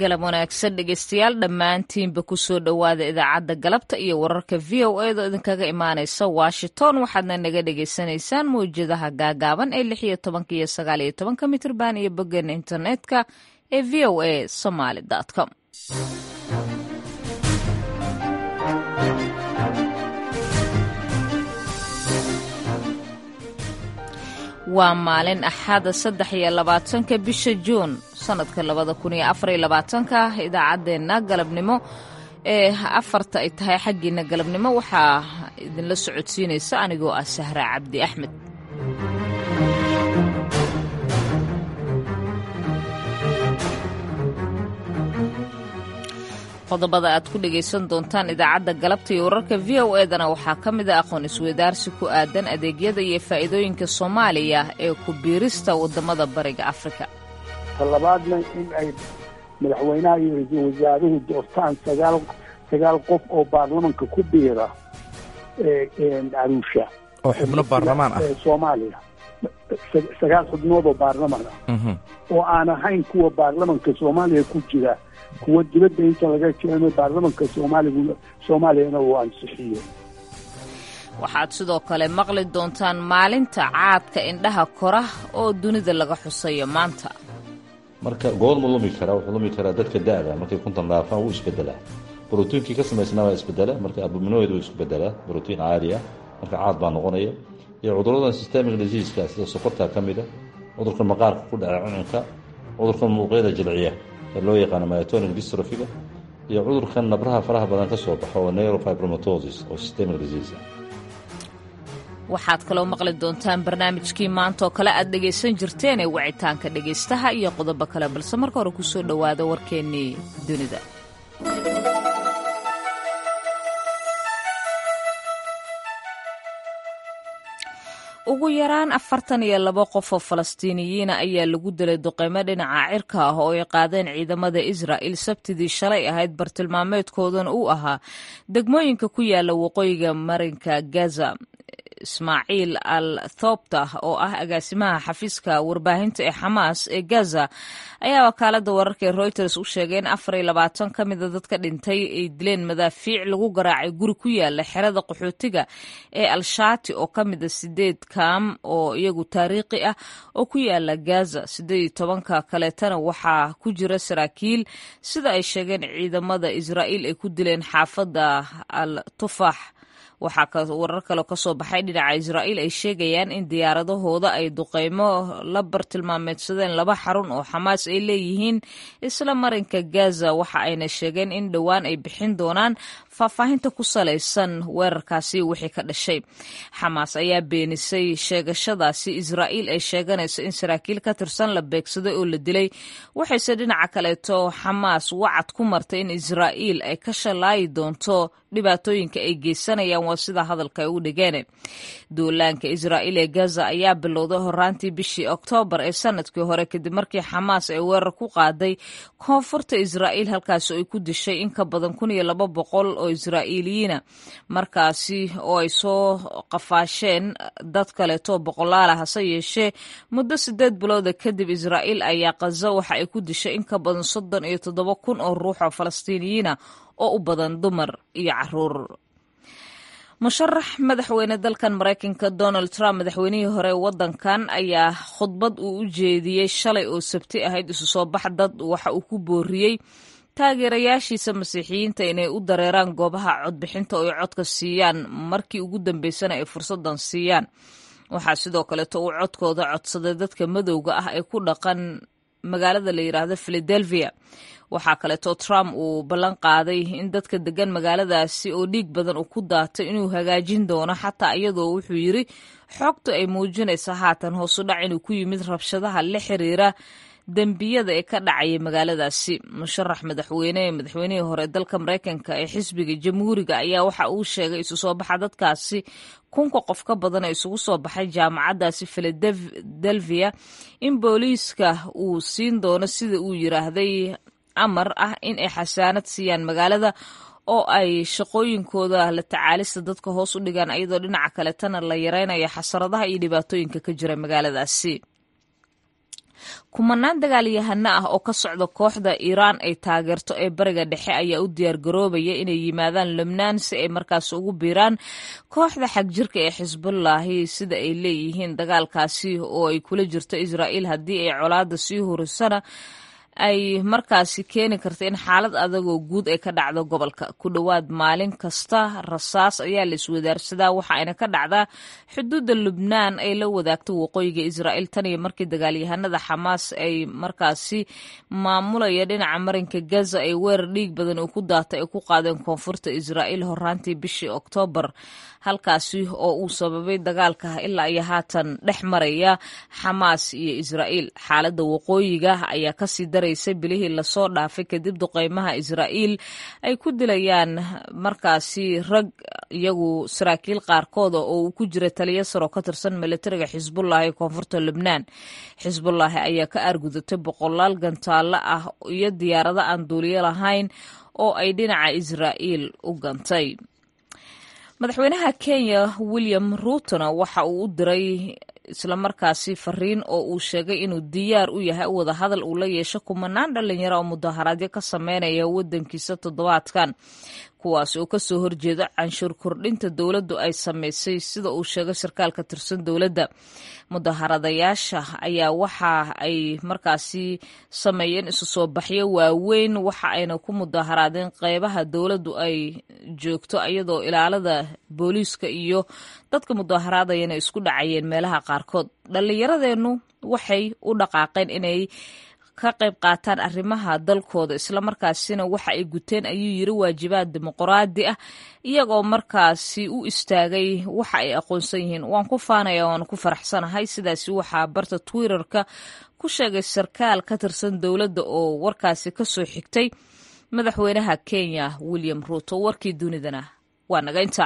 galab wanaagsan dhegeystayaal dhammaantiinba kusoo dhowaada idaacadda galabta iyo wararka v o edo idinkaga imaaneysa washington waxaadna naga dhagaysanaysaan mawjadaha gaagaaban ee lix iyo tobanka iyo sagaal iyo tobanka mitrban iyo boggeena internetka ee v o a somaly com waa maalin axada saddex iyo labaatanka bisha juun sanadka labada kun iyo afar iyo labaatanka idaacaddeenna galabnimo ee afarta ay tahay xaggiina galabnimo waxaa idinla socodsiinaysa anigoo ah sahra cabdi axmed qodobada aad ku dhegaysan doontaan idaacadda galabta iyo wararka v o edana waxaa ka mid a aqoon isweydaarsi ku aadan adeegyada iyo faa'iidooyinka soomaaliya ee ku biirista waddamada bariga afrika talabaadna in ay madaxweynaha iyo ra-iisul wasaaruhu doortaan sagaal sagaal qof oo baarlamanka ku biira caruusha oo xubno baarlamaan ah soomaaliya sagaal xubnood oo baarlaman ah oo aan ahayn kuwa baarlamanka soomaaliya ku jira kuwa dibadda inta laga keeno baarlamanka soomaaligu soomaaliyana uu ansixiyo waxaad sidoo kale maqli doontaan maalinta caadka indhaha kora oo dunida laga xusayo maanta marka goormu lumi karaa wuxuu lumi karaa dadka da-da markay kuntan dhaafaan wuu isbedelaa brotiinkii ka samaysnaa waa isbedelaa marka abuminoid wuu isbedelaa brotiin caadi ah marka caad baa noqonaya iyo cuduradan systemic diseaska sida sokorta ka mida cudurka maqaarka ku dhaca cununka cudurka muuqyada jilciya ee loo yaqaano myatonic dystrophiga iyo cudurkan nabraha faraha badan ka soo baxo oo neurofibromatosis oo systemic disease ah waxaad kaloo maqli doontaan barnaamijkii maanta oo kale aad dhegaysan jirteen ee wicitaanka dhegaystaha iyo qodobo kale balse marka hore kusoo dhowaada warkeennii dunida ugu yaraan afartan iyo labo qof oo falastiiniyiina ayaa lagu dilay duqeymo dhinaca cirka ah oo ay qaadeen ciidamada israa'il sabtidii shalay ahayd bartilmaameedkoodana uu ahaa degmooyinka ku yaala waqooyiga marinka gaza ismaaciil al thobta oo ah agaasimaha xafiiska warbaahinta ee xamaas ee gaza ayaa wakaalada wararka ee reuters u sheegay in afar iyo labaatan ka mida dadka dhintay ay dileen madaafiic lagu garaacay guri ku yaala xerada qaxootiga ee al-shaati oo ka mida sideed kaam oo iyagu taariikhi ah oo ku yaala gaza sideed iyo tobanka kaleetana waxaa ku jira saraakiil sida ay sheegeen ciidamada israa'iil ay ku dileen xaafadda al tufax waxaa warar kaloo kasoo baxay dhinaca israa'iil ay sheegayaan in diyaaradahooda ay duqeymo la bartilmaameedsadeen laba xarun oo xamaas ay leeyihiin isla marinka gaza waxa ayna sheegeen in dhowaan ay bixin doonaan faahfaahinta ku salaysan weerarkaasi wixii ka dhashay xamaas ayaa beenisay sheegashadaasi israa'iil ay sheeganayso in saraakiil ka tirsan la beegsaday oo la dilay waxayse dhinaca kaleeto xamaas wacad ku martay in israa'iil ay ka shalaayi doonto dhibaatooyinka ay geysanayaan waa sida hadalka ay u dhigeen duulaanka israa'iil ee gaza ayaa bilowday horaantii bishii oktoobar ee sanadkii hore kadib markii xamaas ay weerar ku qaaday koonfurta israa'iil halkaasi ay ku dishay in ka badan kun iyo laba boqol oo israa'iiliyiina markaasi oo ay soo qafaasheen dad kaleeto boqolaala hase yeeshee muddo sideed bilooda kadib israa'iil ayaa kaza waxa ay ku dishay in ka badan soddon iyo toddoba kun oo ruux oo falastiiniyiina oo u badan dumar iyo caruur musharax madaxweyne dalkan maraykanka donald trump madaxweynihii hore wadankan ayaa khudbad uu u jeediyey shalay oo sabti ahayd isu soo bax dad waxa uu ku booriyey taageerayaashiisa masiixiyiinta inay u dareeraan goobaha codbixinta oo ay codka siiyaan markii ugu dambeysana ay fursadan siiyaan waxaa sidoo kaleeto uu codkooda codsaday dadka madowga ah ee ku dhaqan magaalada la yidhaahdo philadelphia waxaa kaleeto trump uu ballan qaaday in dadka degan magaaladaasi oo dhiig badan uu ku daatay inuu hagaajin doono xataa iyadoo wuxuu yiri xogtu ay muujinaysa haatan hoosu dhac inuu ku yimid rabshadaha la xiriira dembiyada ee ka dhacaya magaaladaasi musharax madaxweyne madaxweynihii hore dalka maraykanka ee xisbiga jamhuuriga ayaa waxa uu sheegay isu soo baxa dadkaasi kunka qof ka badan ee isugu soo baxay jaamacaddaasi philadelphia in booliiska uu siin doono sida uu yiraahday amar ah in ay xasaanad siiyaan magaalada oo ay shaqooyinkooda la tacaalista dadka hoos u dhigaan iyadoo dhinaca kaletana la yareynayo xasaradaha iyo dhibaatooyinka ka jira magaaladaasi kumanaan dagaalyahano ah oo ka socda kooxda iiraan ay taageerto ee bariga dhexe ayaa u diyaargaroobaya inay yimaadaan lubnaan si ay markaas ugu biiraan kooxda xagjirka ee xisbullaahi sida ay leeyihiin dagaalkaasi oo ay kula jirto israa'iil haddii ay colaada sii hurisana ay markaasi keeni karta in xaalad adagoo guud ay ka dhacdo gobolka ku dhowaad maalin kasta rasaas ayaa la iswadaarsadaa waxa ayna ka dhacdaa xuduudda lubnaan ay la wadaagto waqooyiga israa'iil tan iyo markii dagaalyahanada xamaas ay markaasi maamulaya dhinaca marinka gaza ay weerar dhiig badan uu ku daatay ay ku qaadeen koonfurta israa'iil horaantii bishii oktoobar halkaasi oo uu sababay dagaalka ilaa iyo haatan dhex maraya xamaas iyo israa'iil xaaladda waqooyiga ayaa kasii daraysay bilihii lasoo dhaafay kadib duqeymaha israa'iil ay ku dilayaan markaasi rag iyagu saraakiil qaarkooda oo uu ku jira taliya saro ka tirsan militariga xisbullahi ee koonfurta lubnaan xisbullaahi ayaa ka aargudatay boqolaal gantaallo ah iyo diyaarado aan duuliyo lahayn oo ay dhinaca israa'iil u gantay madaxweynaha kenya william ruutona waxa uu u diray islamarkaasi fariin oo uu sheegay inuu diyaar u yahay wada hadal uu la yeesho kumanaan dhalinyaro oo mudaharaadyo ka sameynaya wadankiisa toddobaadkan kuwaas oo kasoo horjeeda canshuur kordhinta dowladdu ay sameysay sida uu sheegay sarkaal ka tirsan dowladda mudaharadayaasha ayaa waxa ay markaasi sameeyeen isu soo baxyo waaweyn waxa ayna ku mudaharaadeen qeybaha dowladdu ay joogto iyadoo ilaalada booliiska iyo dadka mudaharaadayana isku dhacayeen meelaha qaarkood dhallinyaradeennu waxay u dhaqaaqeen inay ka qayb qaataan arrimaha dalkooda islamarkaasina waxa ay guteen ayuu yiri waajibaad dimuqraadi ah iyagoo markaasi u istaagay waxa ay aqoonsan yihiin waan ku faanaya waan ku faraxsanahay sidaasi waxaa barta twitterka ku sheegay sarkaal ka tirsan dowladda oo warkaasi kasoo xigtay madaxweynaha kenya william ruuto warkii dunidana waa naga inta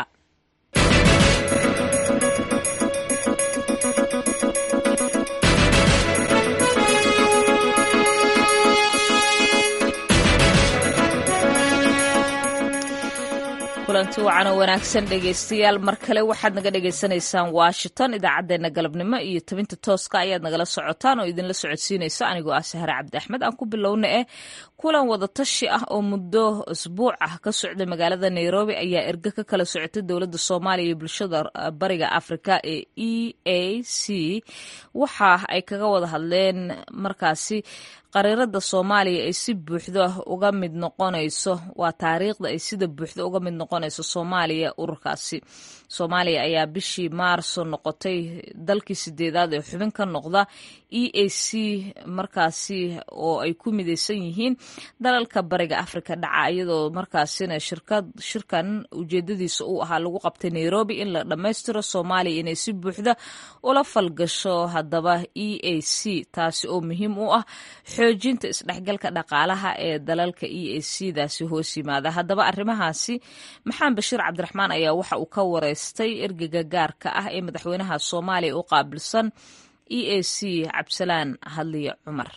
kulanti wacan oo wanaagsan dhegaystayaal mar kale waxaad naga dhagaysanaysaan washington idaacaddeenna galabnimo iyo tabinta tooska ayaad nagala socotaan oo idinla socodsiinaysa anigoo ah sahre cabdi axmed aan ku bilowna eh kulan wadatashi ah oo muddo isbuuc ah ka socday magaalada nairobi ayaa erge ka kala socotay dowladda soomaaliya iyo bulshada bariga afrika ee e a c waxa ay kaga wada hadleen markaasi qariirada soomaaliya ay si buuxda uga mid noqonayso waa taariikhda ay sida buuxda uga mid noqonayso soomaaliya ururkaasi soomaaliya ayaa bishii maarso noqotay dalkii sideedaad ee xubin ka noqda e a c markaasi oo ay ku midaysan yihiin dalalka bariga afrika dhaca iyadoo markaasina shirkad shirkan ujeedadiisa uu ahaa lagu qabtay nairobi in la dhammaystiro soomaaliya inay si buuxda ula falgasho haddaba e a c taasi oo muhiim u ah xoojinta isdhexgalka dhaqaalaha ee dalalka e a c daasi hoos yimaada haddaba arrimahaasi maxamed bashiir cabdiraxmaan ayaa waxa uu ka wareystay ergega gaarka ah ee madaxweynaha soomaaliya u qaabilsan e a c cabdisalaan hadliye cumar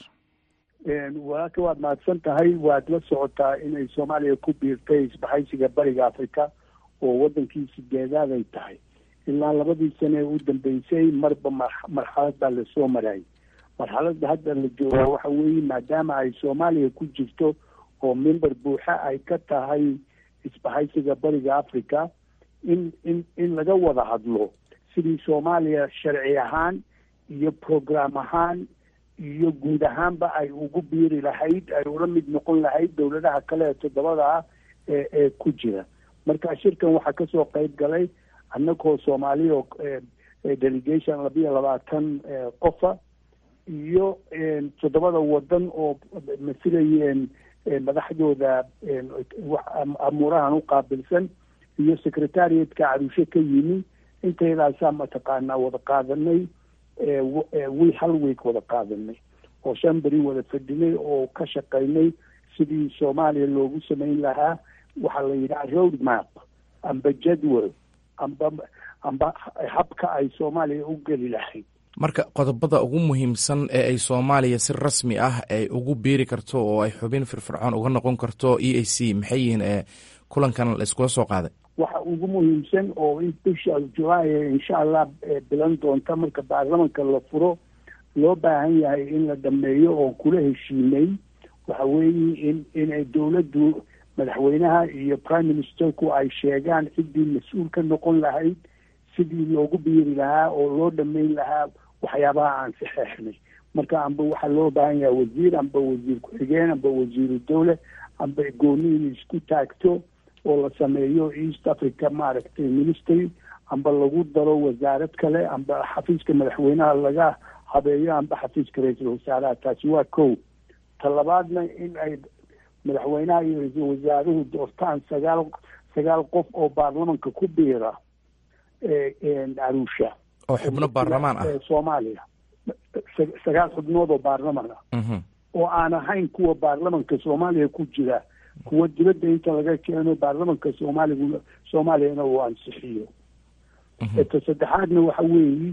walaalka waad mahadsan tahay waad la socotaa inay soomaaliya ku biirtay isbahaysiga bariga afrika oo wadankii sideedaad ay tahay ilaa labadii sane ee u dambeysay marba marxalad baa lasoo marayay marxaladda hadda la joogaa waxa weeye maadaama ay soomaaliya ku jirto oo member buuxa ay ka tahay isbahaysiga bariga africa in in in laga wada hadlo sidii soomaaliya sharci ahaan iyo program ahaan iyo guud ahaanba ay ugu biiri lahayd ay ula mid noqon lahayd dowladaha kale ee toddobada ah ee ee ku jira marka shirkan waxaa kasoo qeyb galay annagoo soomaaliya oo delegation labiyo labaatan qofa iyo toddobada wadan oo masilayeen madaxdooda amuurahan u qaabilsan iyo secretariatka carushe ka yimi inteydaasaa mataqaanaa wada qaadanay wi hal week wada qaadanay oo shan beri wada fadhinay oo ka shaqaynay sidii soomaaliya loogu samayn lahaa waxaa la yidhaha road map amba jadwal amba amba habka ay soomaaliya u geli lahayd marka qodobada ugu muhiimsan ee ay soomaaliya si rasmi ah ay ugu biiri karto oo ay xubin firfircoon uga noqon karto e a c maxay yihiin ee kulankan la iskula soo qaaday waxa ugu muhiimsan oo in bisha julaay insha allah bilan doonta marka baarlamanka la furo loo baahan yahay in la dhameeyo oo kula heshiinay waxa weeye in inay dowladdu madaxweynaha iyo prime ministerku ay sheegaan ciddii mas-uul ka noqon lahayd sidii loogu biiri lahaa oo loo dhameyn lahaa waxyaabaha aan saxeexnay marka amba waxaa loo baahan yahay wasiir amba wasiir ku-xigeen amba wasiiru dowle amba gooni in isku taagto oo la sameeyo east africa maaragtay ministry amba lagu daro wasaarad kale amba xafiiska madaxweynaha laga habeeyo amba xafiiska ra-iisul wasaaraha taasi waa kow talabaadna in ay madaxweynaha iyo ra-iisul wasaaruhu doortaan sagaal sagaal qof oo baarlamanka ku biira arusha oo xubno baarlamaan ah soomaaliya sagaal xubnood oo baarlaman ah oo aan ahayn kuwa baarlamanka soomaaliya ku jira kuwa dibadda inta laga keeno baarlamanka soomaaligu soomaaliyana uu ansixiyo ta saddexaadna waxa weeye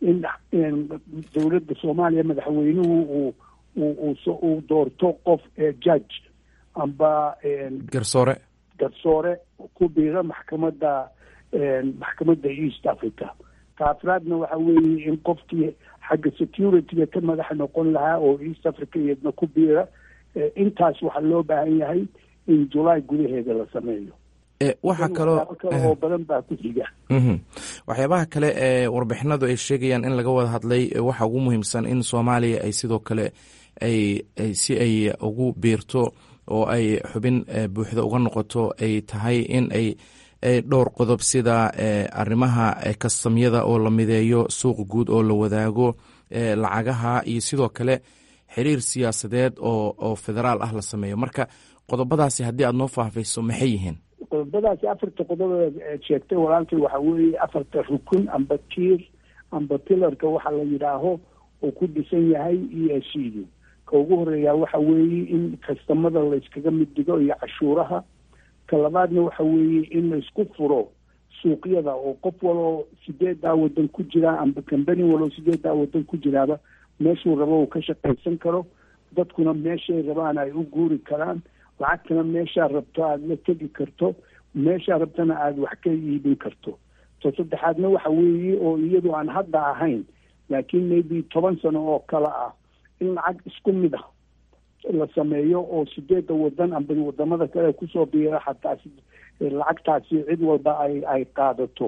in dowladda soomaaliya madaxweynuhu uu uu doorto qof judge amba garsoore garsoore ku biira maxkamadda maxkamadda east africa ka afraadna waxa weeye in qofkii xagga securityga ka madax noqon lahaa oo east africa iyadna ku biira intaas waxaa loo baahan yahay in julaay gudaheeda la sameeyo waxaa kaloo oo badan baa ku xiga waxyaabaha kale ee warbixinadu ay sheegayaan in laga wada hadlay waxa ugu muhiimsan in soomaaliya ay sidoo kale ay si ay ugu biirto oo ay xubin buuxda uga noqoto ay tahay in ay dhowr qodob sida arrimaha kastamyada oo la mideeyo suuq guud oo la wadaago lacagaha iyo sidoo kale xiriir siyaasadeed oo oo federaal ah la sameeyo marka qodobadaasi haddii aad noo faahfayso maxay yihiin qodobadaasi afarta qodob eed sheegtay walaalkay waxa weeye afarta rukun amba tiir amba pilarka waxa la yidhaaho oo ku dhisan yahay e s du ka ugu horeeyaa waxa weeye in kastamada layskaga mid dhigo iyo cashuuraha ka labaadna waxa weeye in laysku furo suuqyada oo qof waloo sideedaa wadan ku jira amba cambani waloo sideedaa wadan ku jiraaba meeshuu rabo uu ka shaqaysan karo dadkuna meeshay rabaan ay u guuri karaan lacagtana meeshaa rabto aada la tegi karto meeshaa rabtana aada wax ka iibin karto to saddexaadna waxa weeye oo iyadu aan hadda ahayn laakiin maybe toban sano oo kale ah in lacag isku mid ah la sameeyo oo sideedda wadan amba wadamada kale kusoo biira xataa lacagtaasi cid walba ay ay qaadato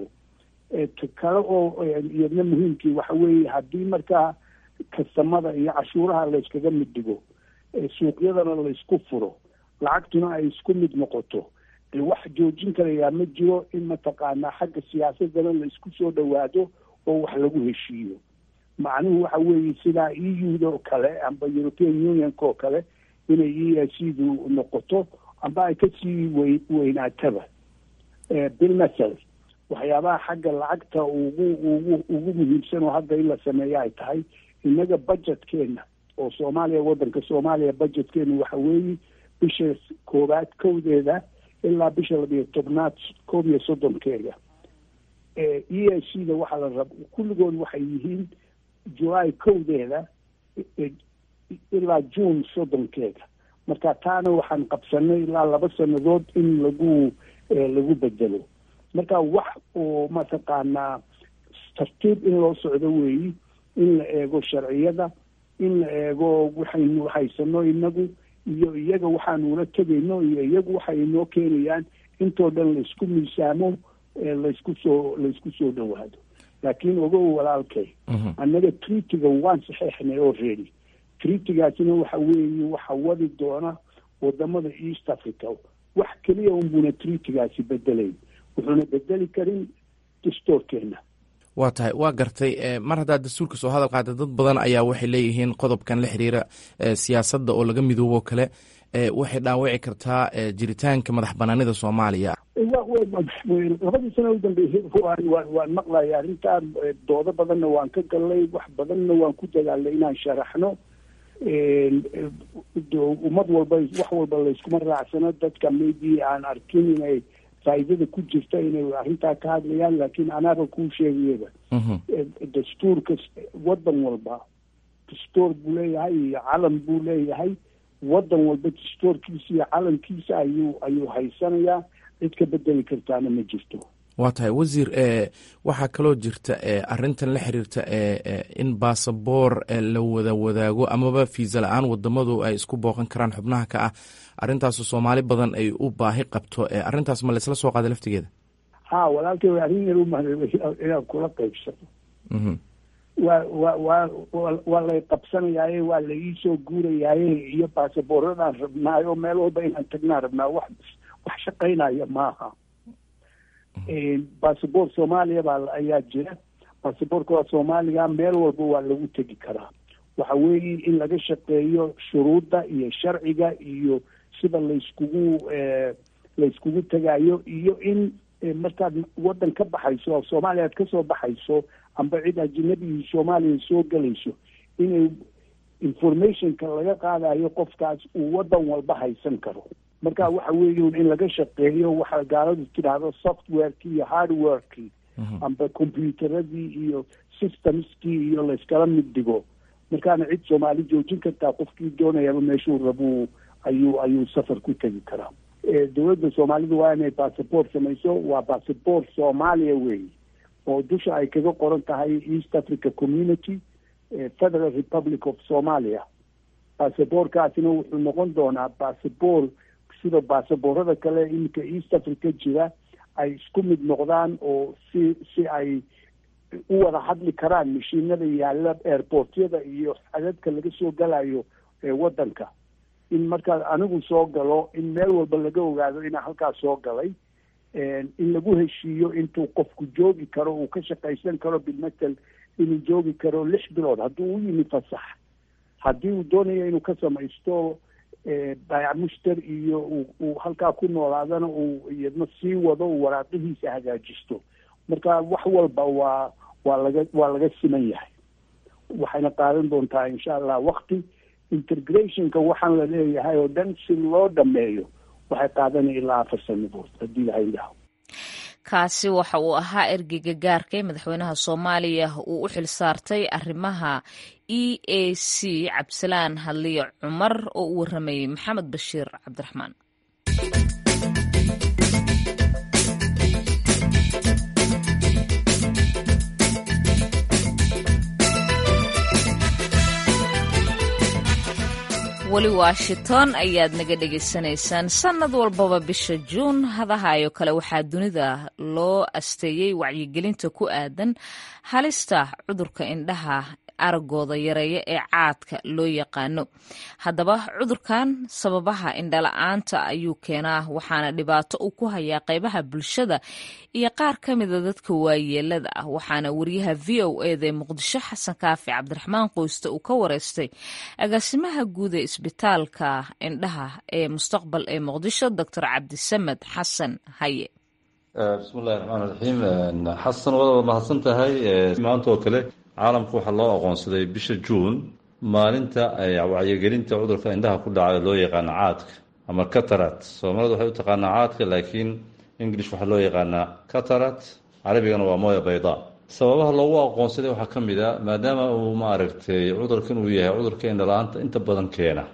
kale oo iyadna muhiimkii waxa weeye haddii markaa kastamada iyo cashuuraha layskaga mid dhigo suuqyadana laysku furo lacagtuna ay isku mid noqoto wax joojin karayaa ma jiro in mataqaanaa xagga siyaasadana laysku soo dhawaado oo wax lagu heshiiyo macnuhu waxa weeye sidaa e u-da oo kale amba european unionka oo kale inay e s du noqoto amba ay kasii wey weynaataba bilmasel waxyaabaha xagga lacagta ugu ugu ugu muhiimsan oo hadda in la sameeyo ay tahay innaga budgetkeena oo soomaaliya waddanka soomaaliya budgetkeena waxa weeye bisha koowaad kowdeeda ilaa bisha labiyo tobnaad koob iyo soddonkeeda e s c da waxaa la rab kulligood waxay yihiin julaay kowdeeda ilaa june soddonkeeda marka taana waxaan qabsanay ilaa laba sannadood in lagu lagu bedelo marka wax oo mataqaanaa tartiib in loo socdo weeyi in la eego sharciyada in la eego waxaynu haysano inagu iyo iyaga waxaanula tegayno iyo iyagu waxay inoo keenayaan intoo dhan laysku miisaamo laysku soo laysku soo dhawaado laakiin ogow walaalkay annaga treatiga waan saxeexnay oo reedi treatigaasina waxa weeye waxa wadi doona wadamada east africa wax keliya unbuna treatigaasi bedelayn wuxuuna bedeli karin dastoorkeena waa tahay waa gartay mar haddaad dastuurka soo hadal qaada dad badan ayaa waxay leeyihiin qodobkan la xiriira siyaasadda oo laga midoobo kale waxay dhaawici kartaa jiritaanka madax banaanida soomaaliya labadii sana u dambeysay waan waan maqlaya arrintaan doodo badanna waan ka gallay wax badanna waan ku dadaalnay inaan sharaxno ummad walba wax walba layskuma raacsano dadka maybe aan arkin inay faa'iidada ku jirta inay arrintaa ka hadlayaan laakiin anaaba kuu sheegayaba dastuurka waddan walba dastuur buu leeyahay iyo calan buu leeyahay waddan walba dastuurkiisa iyo calankiisa ayuu ayuu haysanayaa cid ka bedeli kartaana ma jirto waa tahay wasiir waxaa kaloo jirta arintan la xiriirta in baasaboor la wada wadaago amaba fiisa la-aan wadamadu ay isku booqan karaan xubnaha ka ah arintaasu soomaali badan ay u baahi qabto arintaas ma laysla soo qaaday laftigeeda ha walaalkay arrin yar umahad inaan kula qaybsano waa wa wa waa lay qabsanayaaye waa la iisoo guurayaaye iyo baasaboorradaan rabnaayo meel walba inaan tagnaan rabnaa wax wax shaqaynaya maaha basaboor soomaaliya baa ayaa jira basaboorka waa soomaaliga meel walba waa lagu tegi karaa waxa weeye in laga shaqeeyo shuruudda iyo sharciga iyo sida layskugu layskugu tegayo iyo in markaad waddan ka baxayso soomaaliya aad kasoo baxayso amba cid ajinabigii soomaaliya soo gelayso inay informationka laga qaadayo qofkaas uu waddan walba haysan karo marka waxa weeye in laga shaqeeyo waxa gaaladu tidhaahdo softwareki iyo hardwareki amba computeradii iyo systemskii iyo layskala mid dhigo markaana cid soomaali joojin kartaa qofkii doonayaba meeshuu rabuu ayuu ayuu safar ku tegi karaa dowladda soomaalidu waa inay bassabort samayso waa bassabort soomaaliya weeye oo dusha ay kaga qoran tahay east africa community federal republic of somalia bassabortkaasina wuxuu noqon doonaa bassabort sida baasaboorada kale iminka east africa jira ay isku mid noqdaan oo si si ay u wada hadli karaan mashiinada yaalla airportyada iyo xadadka laga soo galayo waddanka in markaa anigu soo galo in meel walba laga ogaado inaa halkaas soo galay in lagu heshiiyo intuu qofku joogi karo uu ka shaqaysan karo bilmatel inuu joogi karo lix bilood hadduu u yimi fasax haddii uu doonayo inuu ka samaysto baayac mushtar iyo uu halkaa ku noolaadana uu iyadna sii wado uu waraaqihiisa hagaajisto marka wax walba waa waa laga waa laga siman yahay waxayna qaadan doontaa insha allah wakti integrationka waxaan la leeyahay oo dhan si loo dhameeyo waxay qaadanaya ilaa afar sanadood haddii laha idhaho kaasi waxa uu ahaa ergeyga gaarka ee madaxweynaha soomaaliya uu u xil saartay arrimaha e a c cabdisalaan hadliyo cumar oo u waramayey maxamed bashiir cabdiraxmaan weli washington ayaad naga dhegaysanaysaan sannad walbaba bisha juun hadahayo kale waxaa dunida loo asteeyey wacyigelinta ku aadan halista cudurka indhaha aragooda yareeya ee caadka loo yaqaano haddaba cudurkan sababaha indhala-aanta ayuu keenaa waxaana dhibaato uu ku hayaa qaybaha bulshada iyo qaar ka mida dadka waayeelada ah waxaana wariyaha v o eda ee muqdisho xasan kaafi cabdiraxmaan qoyste uu ka wareystay agaasimaha guud ee isbitaalka indhaha ee mustaqbal ee muqdisho doctor cabdisamed xasan haye bismillahi raxmaan raxiim xasan wada mahadsan tahay maanta oo kale caalamka waxaa loo aqoonsaday bisha juun maalinta wacyigelinta cudurka indhaha ku dhaca loo yaqaano caadka ama catarat soomaalida waxay u taqaanaa caadka laakiin english waxaa loo yaqaanaa catarat carabigana waa mooya bayda sababaha loogu aqoonsaday waxaa ka mid a maadaama uu maaragtay cudurkan uu yahay cudurka indhala-aanta inta badan keena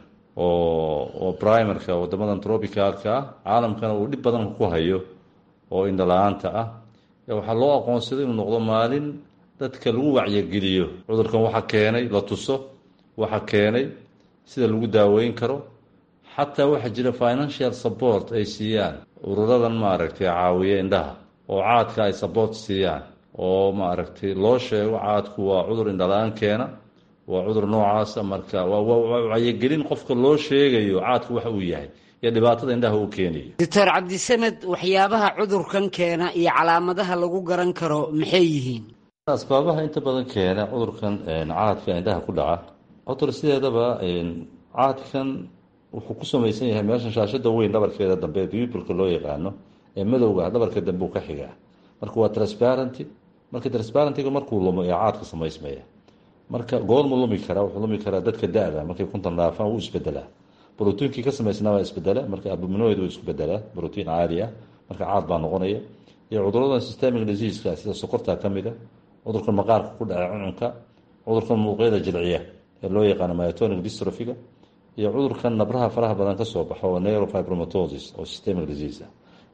oo oo primerka wadamadan tropicalka ah caalamkana uu dhib badan ku hayo oo indhala-aanta ah waxaa loo aqoonsaday inuu noqdo maalin dadka lagu wacyigeliyo cudurkan waxa keenay la tuso waxa keenay sida lagu daaweyn karo xataa waxaa jira financial support ay siiyaan ururadan maaragtay caawiya indhaha oo caadka ay support siiyaan oo maaragtay loo sheego caadku waa cudur indhala-aan keena waa cudur noocaasa marka waa wacyigelin qofka loo sheegayo caadku waxa uu yahay iyo dhibaatada indhaha uu keenayo doctor cabdisamed waxyaabaha cudurkan keena iyo calaamadaha lagu garan karo maxay yihiin asbaabaha inta badan keena cudurkan caadka indhaha ku dhaca cudur sideedaba caadkan wuxuu ku samaysan yahay meeshan shaashada weyn dhabarkeeda dambe bibulka loo yaqaano ee madowga dhabarka dambe uu ka xigaa marka waa transparenty marka transparentiga markuu lumo ee caadka samaysmaya marka goormu lumi karaa wuxuu lumi karaa dadka da-da markay kuntan dhaafaan wuu isbedelaa brotiinkii ka samaysnaa waa isbedela marka abuminoid wuu isbedelaa brotiin caadi ah marka caad baa noqonaya iyo cuduradan systemic diseaska sida sokorta ka mida cudurkan maqaarka ku dhaca cuncunka cudurkan muuqyada jilciya ee loo yaqaano myotonic dystrophiga iyo cudurkan nabraha faraha badan kasoo baxo oo neurofibromatosis oo systemic disease ah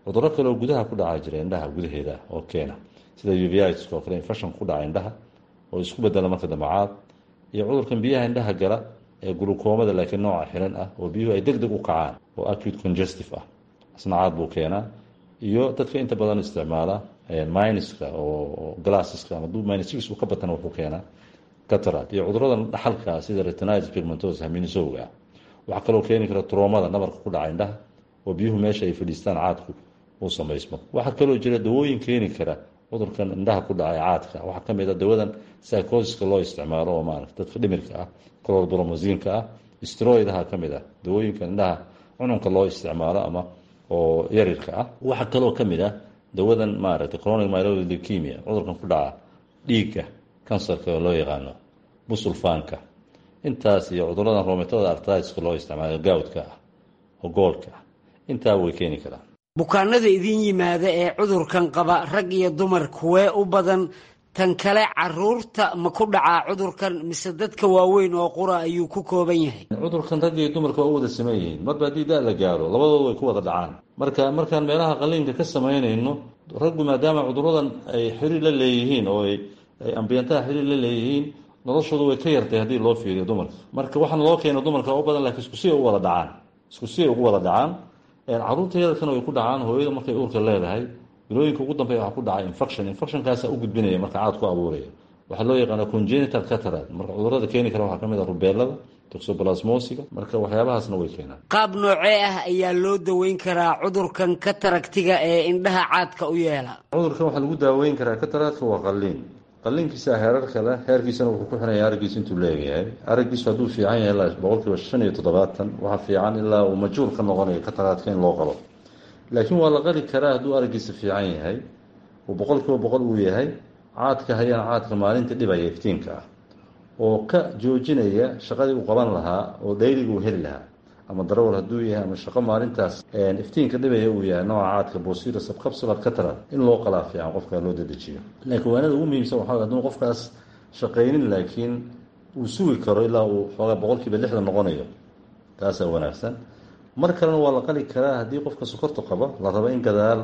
cuduro kale oo gudaha ku dhaca jira indhaha gudaheeda oo keena sida uviska oo kale infection ku dhaca indhaha oo isku bedela marka dambacaad iyo cudurkan biyaha indhaha gala ee gulukoomada laakiin nooca xiran ah oo biyuhu ay deg deg u kacaan oo acute congestive ah isna caad buu keenaa iyo dadka inta badan isticmaala minuska oo glasseska ama minus uu ka batana wuxuu keenaa catarad iyo cudurada dhaxalka sida retinitis pigmentosa haminisowga ah waxaa kaloo keeni kara troomada nabarka ku dhaca indhaha oo biyuhu meesha ay fadhiistaan caadku uu samaysmo waxaa kaloo jira dawooyin keeni kara cudurkan indhaha ku dhacay caadka waxaa kamid a dawadan psychosiska loo isticmaalo oo maarata dadka dhimirka ah clorbromosiinka ah stroidaha kamid ah dawooyinka indhaha cununka loo isticmaalo ama oo yarirka ah waxaa kaloo kamid ah dawadan maaragtay chronic myeloid leukemia cudurkan ku dhaca dhiigga kansarka oo loo yaqaano busulfaanka intaas iyo cuduradan rometada artriska loo isticmaalo gawdka ah oo goolka ah intaa way keeni karaan bukaanada idin yimaada ee cudurkan qaba rag iyo dumar kuwee u badan tan kale caruurta ma ku dhacaa cudurkan mise dadka waaweyn oo qura ayuu ku kooban yahay cudurkan rag iyo dumarka waa u wada saman yihiin marba haddii da la gaaro labadooda way ku wada dhacaan marka markaan meelaha qaliinka ka samaynayno raggu maadaama cuduradan ay xiriir la leeyihiin oo ay ambiyantaha xiriir la leeyihiin noloshooda way ka yartay haddii loo fiiriyo dumarka marka waxaana loo keena dumarka u badan lakiin isku si ay u wada dhacaan isku si ay ugu wada dhacaan caruurta yararkana way ku dhacaan hooyada markay uurka leedahay bilooyinka ugu dambeya waxaa ku dhacay infection infectionkaasa u gudbinaya marka caad ku abuuraya waxaa loo yaqaana congenital catarad marka cudurada keeni kara waxaa kamid ah rubeelada toxoplasmosiga marka waxyaabahaasna way keenaan qaab noocee ah ayaa loo daweyn karaa cudurkan kataragtiga ee indhaha caadka u yeela cudurkan waxaa lagu daaweyn karaa kataradka waa qaliin qaliinkiisa heerarka leh heerkiisana wuxuu ku xiraya araggiisa intuu leegayahay araggiisu hadduu fiican yahay ilaa boqolkiiba shan iyo toddobaatan waxaa fiican ilaa uu majhuul ka noqonayo kataraadka in loo qalo laakiin waa la qali karaa hadduu araggiisa fiican yahay uu boqolkiiba boqol uu yahay caadka hayana caadka maalinta dhibaya iftiinka ah oo ka joojinaya shaqadii uu qaban lahaa oo dhayliga uu heli lahaa ama darawal hadduu yahay ama shaqo maalintaas iftiinka dhibaya uu yahay nooca caadka bosira subcapsular catarad in loo qalaa fiican qofka loo dedejiyo laakiin waanada ugu muhiimsan waxaa hadduu qofkaas shaqaynin laakiin uu sugi karo ilaa uu xoogaa boqolkiiba lixdan noqonayo taasaa wanaagsan mar kalena waa la qali karaa haddii qofka sokorta qaba la rabo in gadaal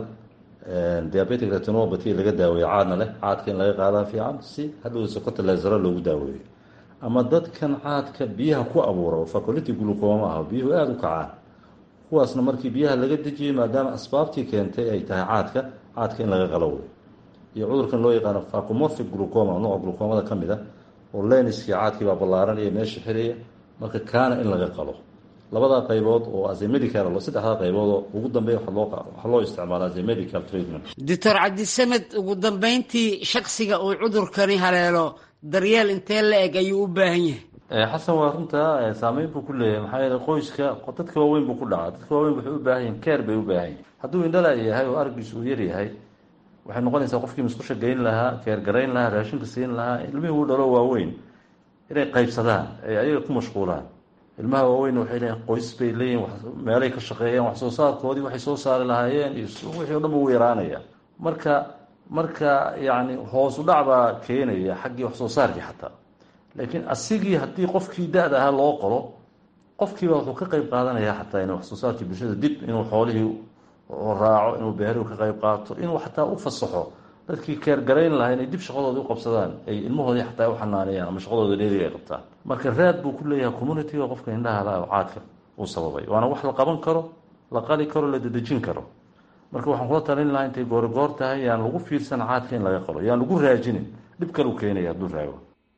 diabetic retinopathy laga daaweeyo caadna leh caadka in laga qaadaa fiican si hadhow sokorta leesaro loogu daaweeyo ama dadkan caadka biyaha ku abuura oo faculity glucoma ah biyuhu aada u kacaan kuwaasna markii biyaha laga dejiyey maadaama asbaabtii keentay ay tahay caadka caadka in laga qalo wey iyo cudurkan loo yaqaano facomorphic glucoma nooca glucomada ka mid a oo leniskii caadkii baa ballaaranaya meesha xiraya marka kaana in laga qalo labadaa qaybood oo as a medical saddexdaa qaybood oo ugu dambeeya waxaa loo isticmaala as a medical treatment doctor cabdisamed ugu dambeyntii shaksiga uu cudurkani haleelo daryeel intee la eg ayuu u baahan yahay xasan waa runtaa saameyn buu ku leeyahay maxaa yeele qoyska dadka waaweyn buu ku dhacaa dadka waaweyn waxay u baahan yihin keer bay u baahan yihin hadduu indhala yahay oo araggiisu uu yaryahay waxay noqonaysaa qofkii musqusha geyn lahaa keer garayn lahaa raashinka siin lahaa ilmihii uu dhalo waaweyn inay qaybsadaan ay ayaga ku mashquulaan ilmaha waaweyn waxay leeyihin qoys bay leeyihin meelay ka shaqeeyeen wax soo saarkoodii waxay soo saari lahaayeen iyo wixii o dhan uu yaraanaya marka marka yacni hoos u dhac baa keenaya xaggii wax soo saarkii xataa laakiin asigii haddii qofkii da-da ahaa loo qoro qofkiiba wuxuu ka qayb qaadanaya xataa in wax soo saarkii bulshada dib inuu xoolihii raaco inuu beerihu ka qayb qaato inuu xataa u fasaxo dadkii keergarayn lahaa inay dib shaqadooda u qabsadaan ay ilmahoodii xataa u xanaaneeyaan ama shaqadooda dheeriga ay qabtaan marka raad buu ku leeyahay communitiga qofka indhaha la caadka uu sababay waana wax la qaban karo la qali karo la dedejin karo marka waxaan kula talin lahaa intay goorigoor tahay yaan lagu fiirsan caadka in laga qalo yaan lagu raajinin dhib kalu keenaya hadduu raago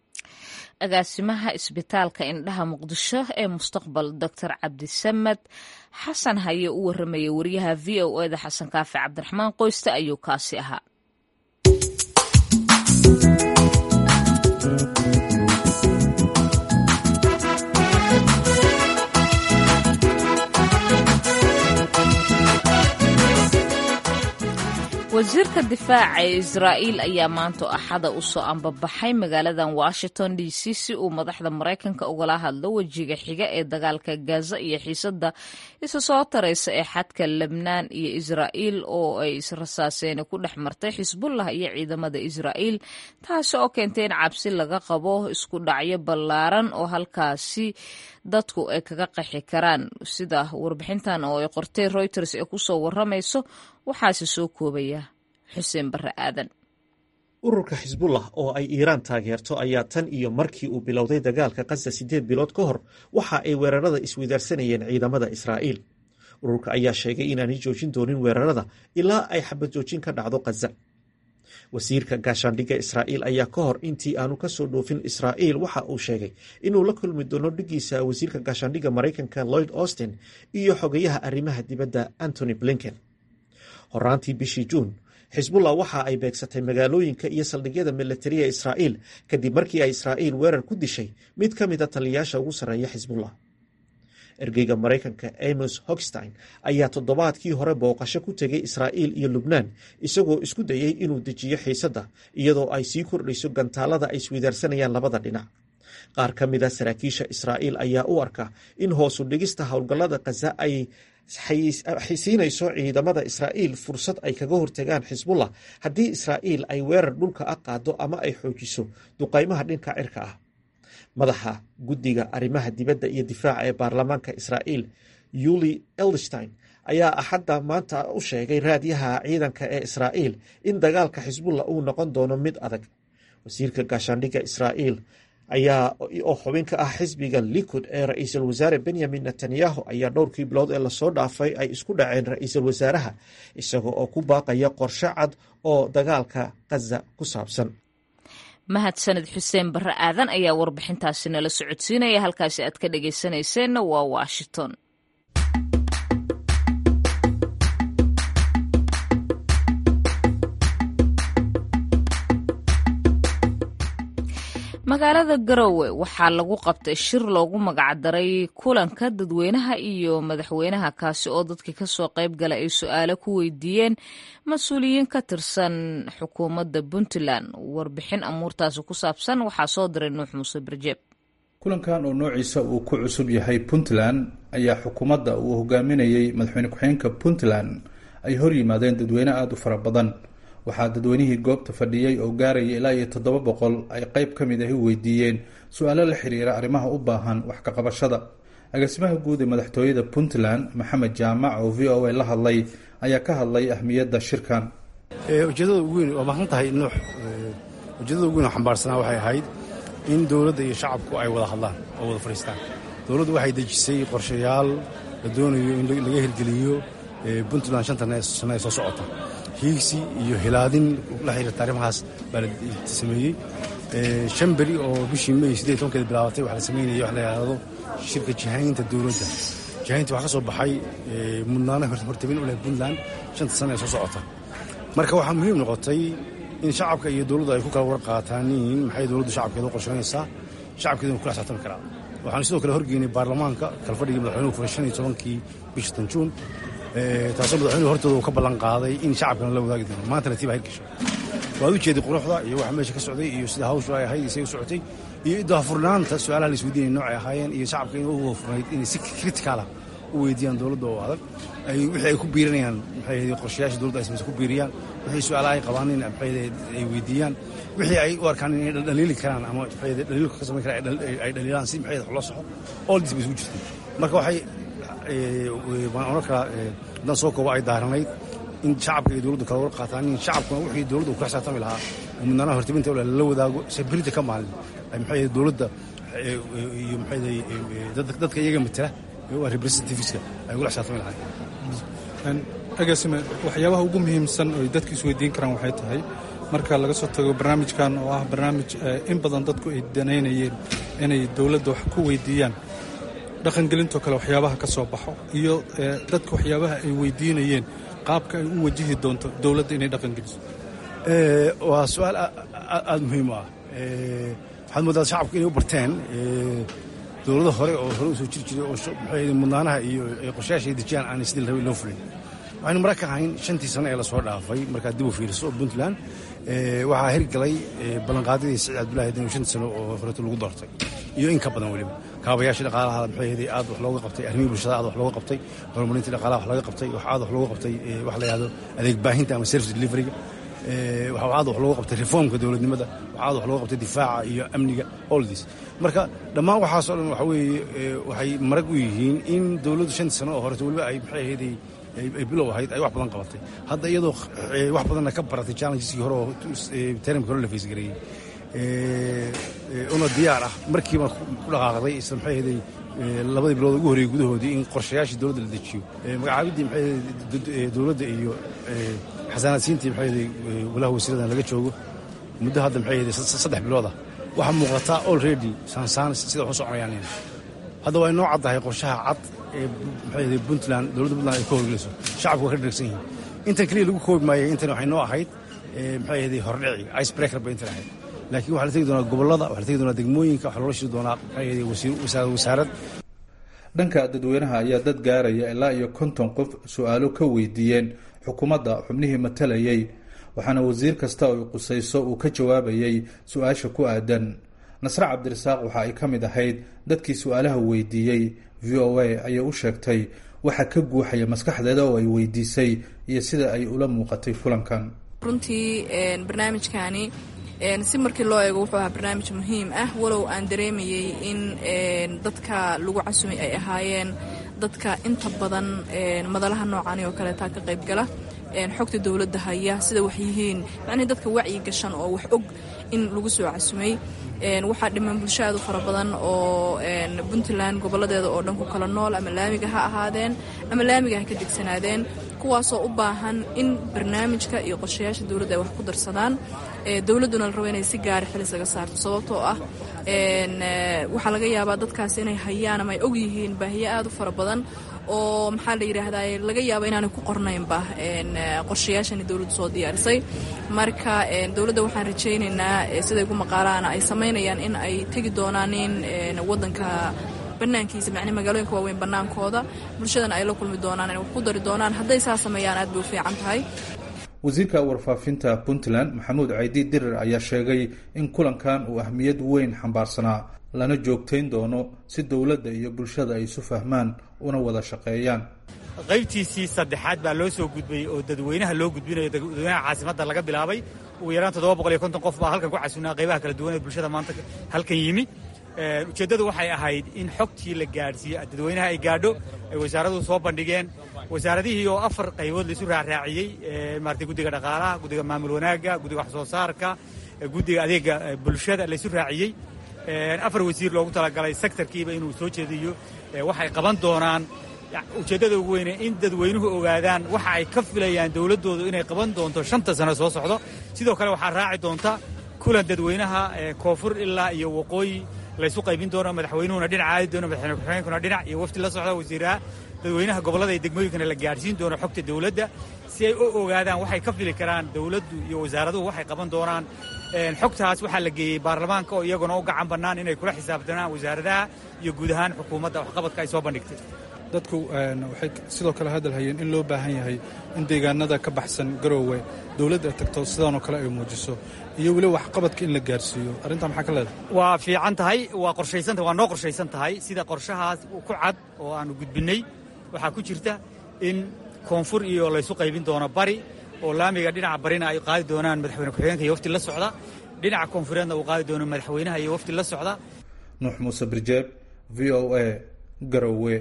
agaasimaha isbitaalka indhaha muqdisho ee mustaqbal doctor cabdisamed xasan haye u waramaya wariyaha v o eda xasan kaafi cabdiraxmaan qoyste ayuu kaasi ahaa wasiirka difaaca ee israa'iil ayaa maanta axada u soo ambabaxay magaaladan washington d c si uu madaxda maraykanka ugala hadlo wejiga xiga ee dagaalka gaza iyo xiisadda isa soo taraysa ee xadka lebnaan iyo israa'iil oo ay israsaaseeni ku dhex martay xisbullah iyo ciidamada israa'iil taasi oo keentay in cabsi laga qabo isku dhacyo ballaaran oo halkaasi dadku ay kaga qaxi karaan sida warbixintan oo ay qortay reuters ee kusoo waramayso waxaase soo koobaya xuseen barre aadan ururka xisbullah oo ay iiraan taageerto ayaa tan iyo markii uu bilowday dagaalka khaza siddeed bilood ka hor waxa ay weerarada isweydaarsanayeen ciidamada israa'iil ururka ayaa sheegay inaanay joojin doonin weerarada ilaa ay xabad joojin ka dhacdo khaza wasiirka gaashaandhigga israa'iil ayaa ka hor intii aanu ka soo dhoofin israa'iil waxa uu sheegay inuu la kulmi doono dhigiisa wasiirka gaashaandhigga maraykanka lloyd austin iyo xogayaha arrimaha dibadda antony blinken horaantii bishii juun xisbullah waxa ay beegsatay magaalooyinka iyo saldhigyada milatariya israa'iil kadib markii ay israa'iil weerar ku dishay mid ka mida taliyayaasha ugu sarreeya xisbullah ergeyga maraykanka amos hogstein ayaa toddobaadkii hore booqasho ku tegay israa'iil iyo lubnaan isagoo isku dayey inuu dejiyo xiisadda iyadoo ay sii kordhayso gantaalada ay isweydaarsanayaan labada dhinac qaar ka mida saraakiisha israa'iil ayaa u arka in hoosu dhigista howlgallada khaza ay siinayso ciidamada israa'iil fursad ay kaga hortagaan xisbullah haddii israa'iil ay weerar dhulka ah qaado ama ay xoojiso duqaymaha dhinka cirka ah madaxa guddiga arrimaha dibadda iyo difaaca ee baarlamaanka israa'iil yuli elderstein ayaa axadda maanta u sheegay raadyaha ciidanka ee israa'iil in dagaalka xisbullah uu noqon doono mid adag wasiirka gaashaandhigga israa'iil ayaa oo xubin ka ah xisbiga likud ee ra-iisul wasaare benyamin netanyahu ayaa dhowrkii bilood ee lasoo dhaafay ay isku dhaceen ra-iisul wasaaraha isaga oo ku baaqaya qorshe cad oo dagaalka khaza ku saabsan mahadsaned xuseen barre aadan ayaa warbixintaasi nala socodsiinaya halkaasi aad ka dhagaysanayseena waa washington magaalada garowe waxaa lagu qabtay shir loogu magacdaray kulanka dadweynaha iyo madaxweynaha kaasi oo dadkii kasoo qayb gala ay su-aalo ku weydiiyeen mas-uuliyiin ka tirsan xukuumadda puntland warbixin amuurtaasi ku saabsan waxaa soo diray nuux muuse barjeeb kulankan oo noociisa uu ku cusub yahay puntland ayaa xukuumadda uu hogaaminayey madaxweyne ku-xigeenka puntland ay hor yimaadeen dadweyne aada u fara badan waxaa dadweynihii goobta fadhiyey oo gaaraya ilaa iyo toddoba boqol ay qayb ka mid ahi weydiiyeen su-aalo la xiriira arrimaha u baahan wax ka qabashada agaasimaha guud ee madaxtooyada puntland maxamed jaamac oo v o a la hadlay ayaa ka hadlay ahmiyadda shirkan ujeedada ugu weyn waa mahadsan tahay nuux ujeedada ugu weyn oo xambaarsanaa waxay ahayd in dowladda iyo shacabku ay wada hadlaan oo wada fadhiistaan dowladdu waxay dejisay qorshayaal la doonayo in laga hirgeliyo puntland shanta sano ee soo socota hiigsi iyo hilaadin la xiriirta arrimahaas baa la sameeyey shan beri oo bishii may siddeed tobankeeda bilaabatay waxaa la sameynaya wax la yidhaahdo shirka jihaynta dowladda jihaynta waxaa ka soo baxay mudnaano hortabin u leh puntland shanta sano ee soo socota marka waxaa muhiim noqotay in shacabka iyo dowladdu ay ku kala warqaataaniin maxay dowladdu shacabkeeda u qorshaynaysaa shacabkeeduna kula xisaabtami karaa waxaanu sidoo kale horgeynay baarlamaanka kalfadhigii madaxweynuhu furay shan iyo tobankii bisha tanjuun taasoo madaxweynuhu hortooda uu ka ballan qaaday in shacabkana la wadaagi doono maantana tii baa hirgashay waad u jeeday quruxda iyo waxa meesha ka socday iyo sida hawshu ay ahayd isay u socotay iyo idahafurnaanta su-aalaha la isweydiinaya noocay ahaayeen iyo shacabka in ugu hafurnayd inay si kritikaalah u weydiiyaan dowladda oo adag wixii ay ku biirinayaan maxay ahayd qorshayaasha dowladda ay samaysa ku biiriyaan wixii su-aalaha ay qabaan in maxay ay weydiiyaan wixii ay u arkaan inay dhaliili karaan ama maxay dhaliilka ka samayn karaan ay dhaliilaan si maxay wax loo saxo all this bay isugu jirtay marka waxay waan oran karaa haddaan soo koobo ay daaranayd in shacabka iyo dowladdu kala war qaataan in shacabkuna wixii dowladda uu kula xisaabtami lahaa oo mudnaanaha hortabinta ule lala wadaago sabirida ka maalin ay maxay dowladda iyo maxay dadka iyaga matala waa representativeska ay ugula xisaabtami lahaayeen agaasime waxyaabaha ugu muhiimsan oo ay dadku isweydiin karaan waxay tahay marka laga soo tago barnaamijkan oo ah barnaamij in badan dadku ay danaynayeen inay dowladda wax ku weydiiyaan dhaqangelintoo kale waxyaabaha ka soo baxo iyo dadka waxyaabaha ay weydiinayeen qaabka ay u wajihi doonto dowladda inay dhaqangeliso waa su-aal aada muhiim u ah waxaad moodaa shacabku inay u barteen dowlado hore oo hore u soo jiri jiray oo maxay mudnaanaha iyo qorshayaasha ay dejiyaan aanay sidii rabay loo fulin waxaynu mara ka ahayn shantii sano ee lasoo dhaafay markaad dib u fiiriso puntland waxaa hirgalay ballanqaadyadii siciid cabdullahi dan shantii sano oo horeeto lagu doortay iyo in ka badan weliba kaabayaasha dhaqaalaha maxay ahayd aad wax looga qabtay arrimihii bulshada aad wax looga qabtay horumarintii dhaqaalaha wax laga qabtay wax aad wax looga qabtay wax la yidhahdo adeeg baahinta ama service deliveryga waxa aad wax looga qabtay reformka dowladnimada waxa aad wax looga qabtay difaaca iyo amniga all this marka dhammaan waxaasoo dhan waxa weeye waxay marag u yihiin in dowladdu shantii sano oo horeeto weliba ay maxay ahayd ay bilow ahayd ay wax badan qabatay hadda iyadoo wax badanna ka baratay challengeski hore oo termka hore la faysgareeyey una diyaar ah markiiba ku dhaqaaqday isla maxay ahaday labadii bilood ugu horreeyey gudahoodii in qorshayaashii dowladda la dejiyo magacaabiddii maxay dowladda iyo xasaanaadsiintii maxay ahaday walaha wasiiradan laga joogo muddo hadda maxay ahaday saddex bilood ah waxaa muuqataa already saansaan sida waxu soconayaan hadda waa inoo caddahay qorshaha cad ee maxay ahaday puntland dowladda puntland ay ka howlgelayso shacabku waa ka dhergsan yihiin intan keliya lagu koobi maayay intan waxay noo ahayd maxay ahaday hordhici ice breaker bay intan ahayd laakiin waxaa la tegi doonaa gobollada waxaa la tegi doonaa degmooyinka waxaa loola shiri doonaa maxay ahaday wasaarad wasaarad dhanka dadweynaha ayaa dad gaaraya ilaa iyo konton qof su-aalo ka weydiiyeen xukuumadda xubnihii matalayay waxaana wasiir kasta oo qusayso uu ka jawaabayay su-aasha ku aadan nasre cabdirasaaq waxa ay ka mid ahayd dadkii su-aalaha weydiiyey v o a ayay u sheegtay waxa ka guuxaya maskaxdeeda oo ay weydiisay iyo sida ay ula muuqatay kulankan runtii barnaamijkaani si markii loo eego wuxuu ahaa barnaamij muhiim ah walow aan dareemayey in dadka lagu casumay ay ahaayeen dadka inta badan madalaha noocani oo kaleetaa ka qayb gala xogta dowladda haya sida wax yihiin macnihii dadka wacyi gashan oo wax og in lagu soo casumay waxaa dhiman bulsho aad u fara badan oo puntland goboladeeda oo dhan ku kala nool ama laamiga ha ahaadeen ama laamiga ha ka degsanaadeen kuwaasoo u baahan in barnaamijka iyo qorshayaasha dowladda ay wax ku darsadaan dowladduna la rabo inay si gaari xilis laga saarto sababtoo ah waxaa laga yaabaa dadkaas inay hayaan ama ay og yihiin baahiyo aad u fara badan oo maxaa la yidhaahdaa laga yaaba inaanay ku qornaynba qorshayaashani dowladdu soo diyaarisay marka dowladda waxaan rajaynaynaa siday ku maqaalaana ay samaynayaan in ay tegi doonaan in wadanka banaankiisa macni magaalooyinka waaweyn bannaankooda bulshadana ay la kulmi doonaan inay wax ku dari doonaan hadday saa sameeyaan aad bay u fiican tahay wasiirka warfaafinta puntland maxamuud caydi dirir ayaa sheegay in kulankan uu ahmiyad weyn xambaarsanaa lana joogtayn doono si dowladda iyo bulshada ay isu fahmaan una wada shaqeeyaan qaybtiisii saddexaad baa loo soo gudbayey oo dadweynaha loo gudbinayo dadweynaha caasimadda laga bilaabay ugu yaraan toddoba boqol iyo konton qof baa halkan ku casunaa qaybaha kala duwan ee bulshada maanta halkan yimi ujeeddadu waxay ahayd in xogtii la gaadhsiiyo dadweynaha ay gaadho ay wasaaraduhu soo bandhigeen wasaaradihii oo afar qaybood laisu raaraaciyey maarata guddiga dhaqaalaha guddiga maamul wanaagga guddiga wax soo saarka guddiga adeega bulshada laisu raaciyey afar wasiir loogu talagalay sektarkiiba inuu soo jeediyo waxay qaban doonaan ujeeddada ugu weyne in dadweynuhu ogaadaan waxa ay ka filayaan dowladdoodu inay qaban doonto shanta sano soo socdo sidoo kale waxaa raaci doonta kulan dadweynaha koonfur ilaa iyo waqooyi laysu qaybin doono madaxweynuhuna dhinac aadi doono madaxweyne ku-xigeenkuna dhinac iyo wafti la socda wasiiraha dadweynaha gobollada iyo degmooyinkana la gaadhsiin doono xogta dowladda si ay u ogaadaan waxay ka fili karaan dowladdu iyo wasaaraduhu waxay qaban doonaan xogtaas waxaa la geeyey baarlamaanka oo iyaguna u gacan bannaan inay kula xisaabtanaan wasaaradaha iyo guud ahaan xukuumadda waxqabadka ay soo bandhigtay dadku waxay sidoo kale hadalhayeen in loo baahan yahay in deegaanada ka baxsan garoowe dowladda ay tagto sidaanoo kale ay muujiso iyo weliba waxqabadka in la gaarsiiyo arrintaa maxaa ka leedahay waa fiican tahay waa qorshaysantahay waa noo qorshaysan tahay sida qorshahaas ku cad oo aanu gudbinnay waxaa ku jirta in koonfur iyo laysu qaybin doono bari oo laamiga dhinaca barina ay qaadi doonaan madaxweyne ku-xigeenka iyo wafti la socda dhinaca koonfureedna uu qaadi doono madaxweynaha iyo wafti la socda nuux muuse birjeeb v o a garowe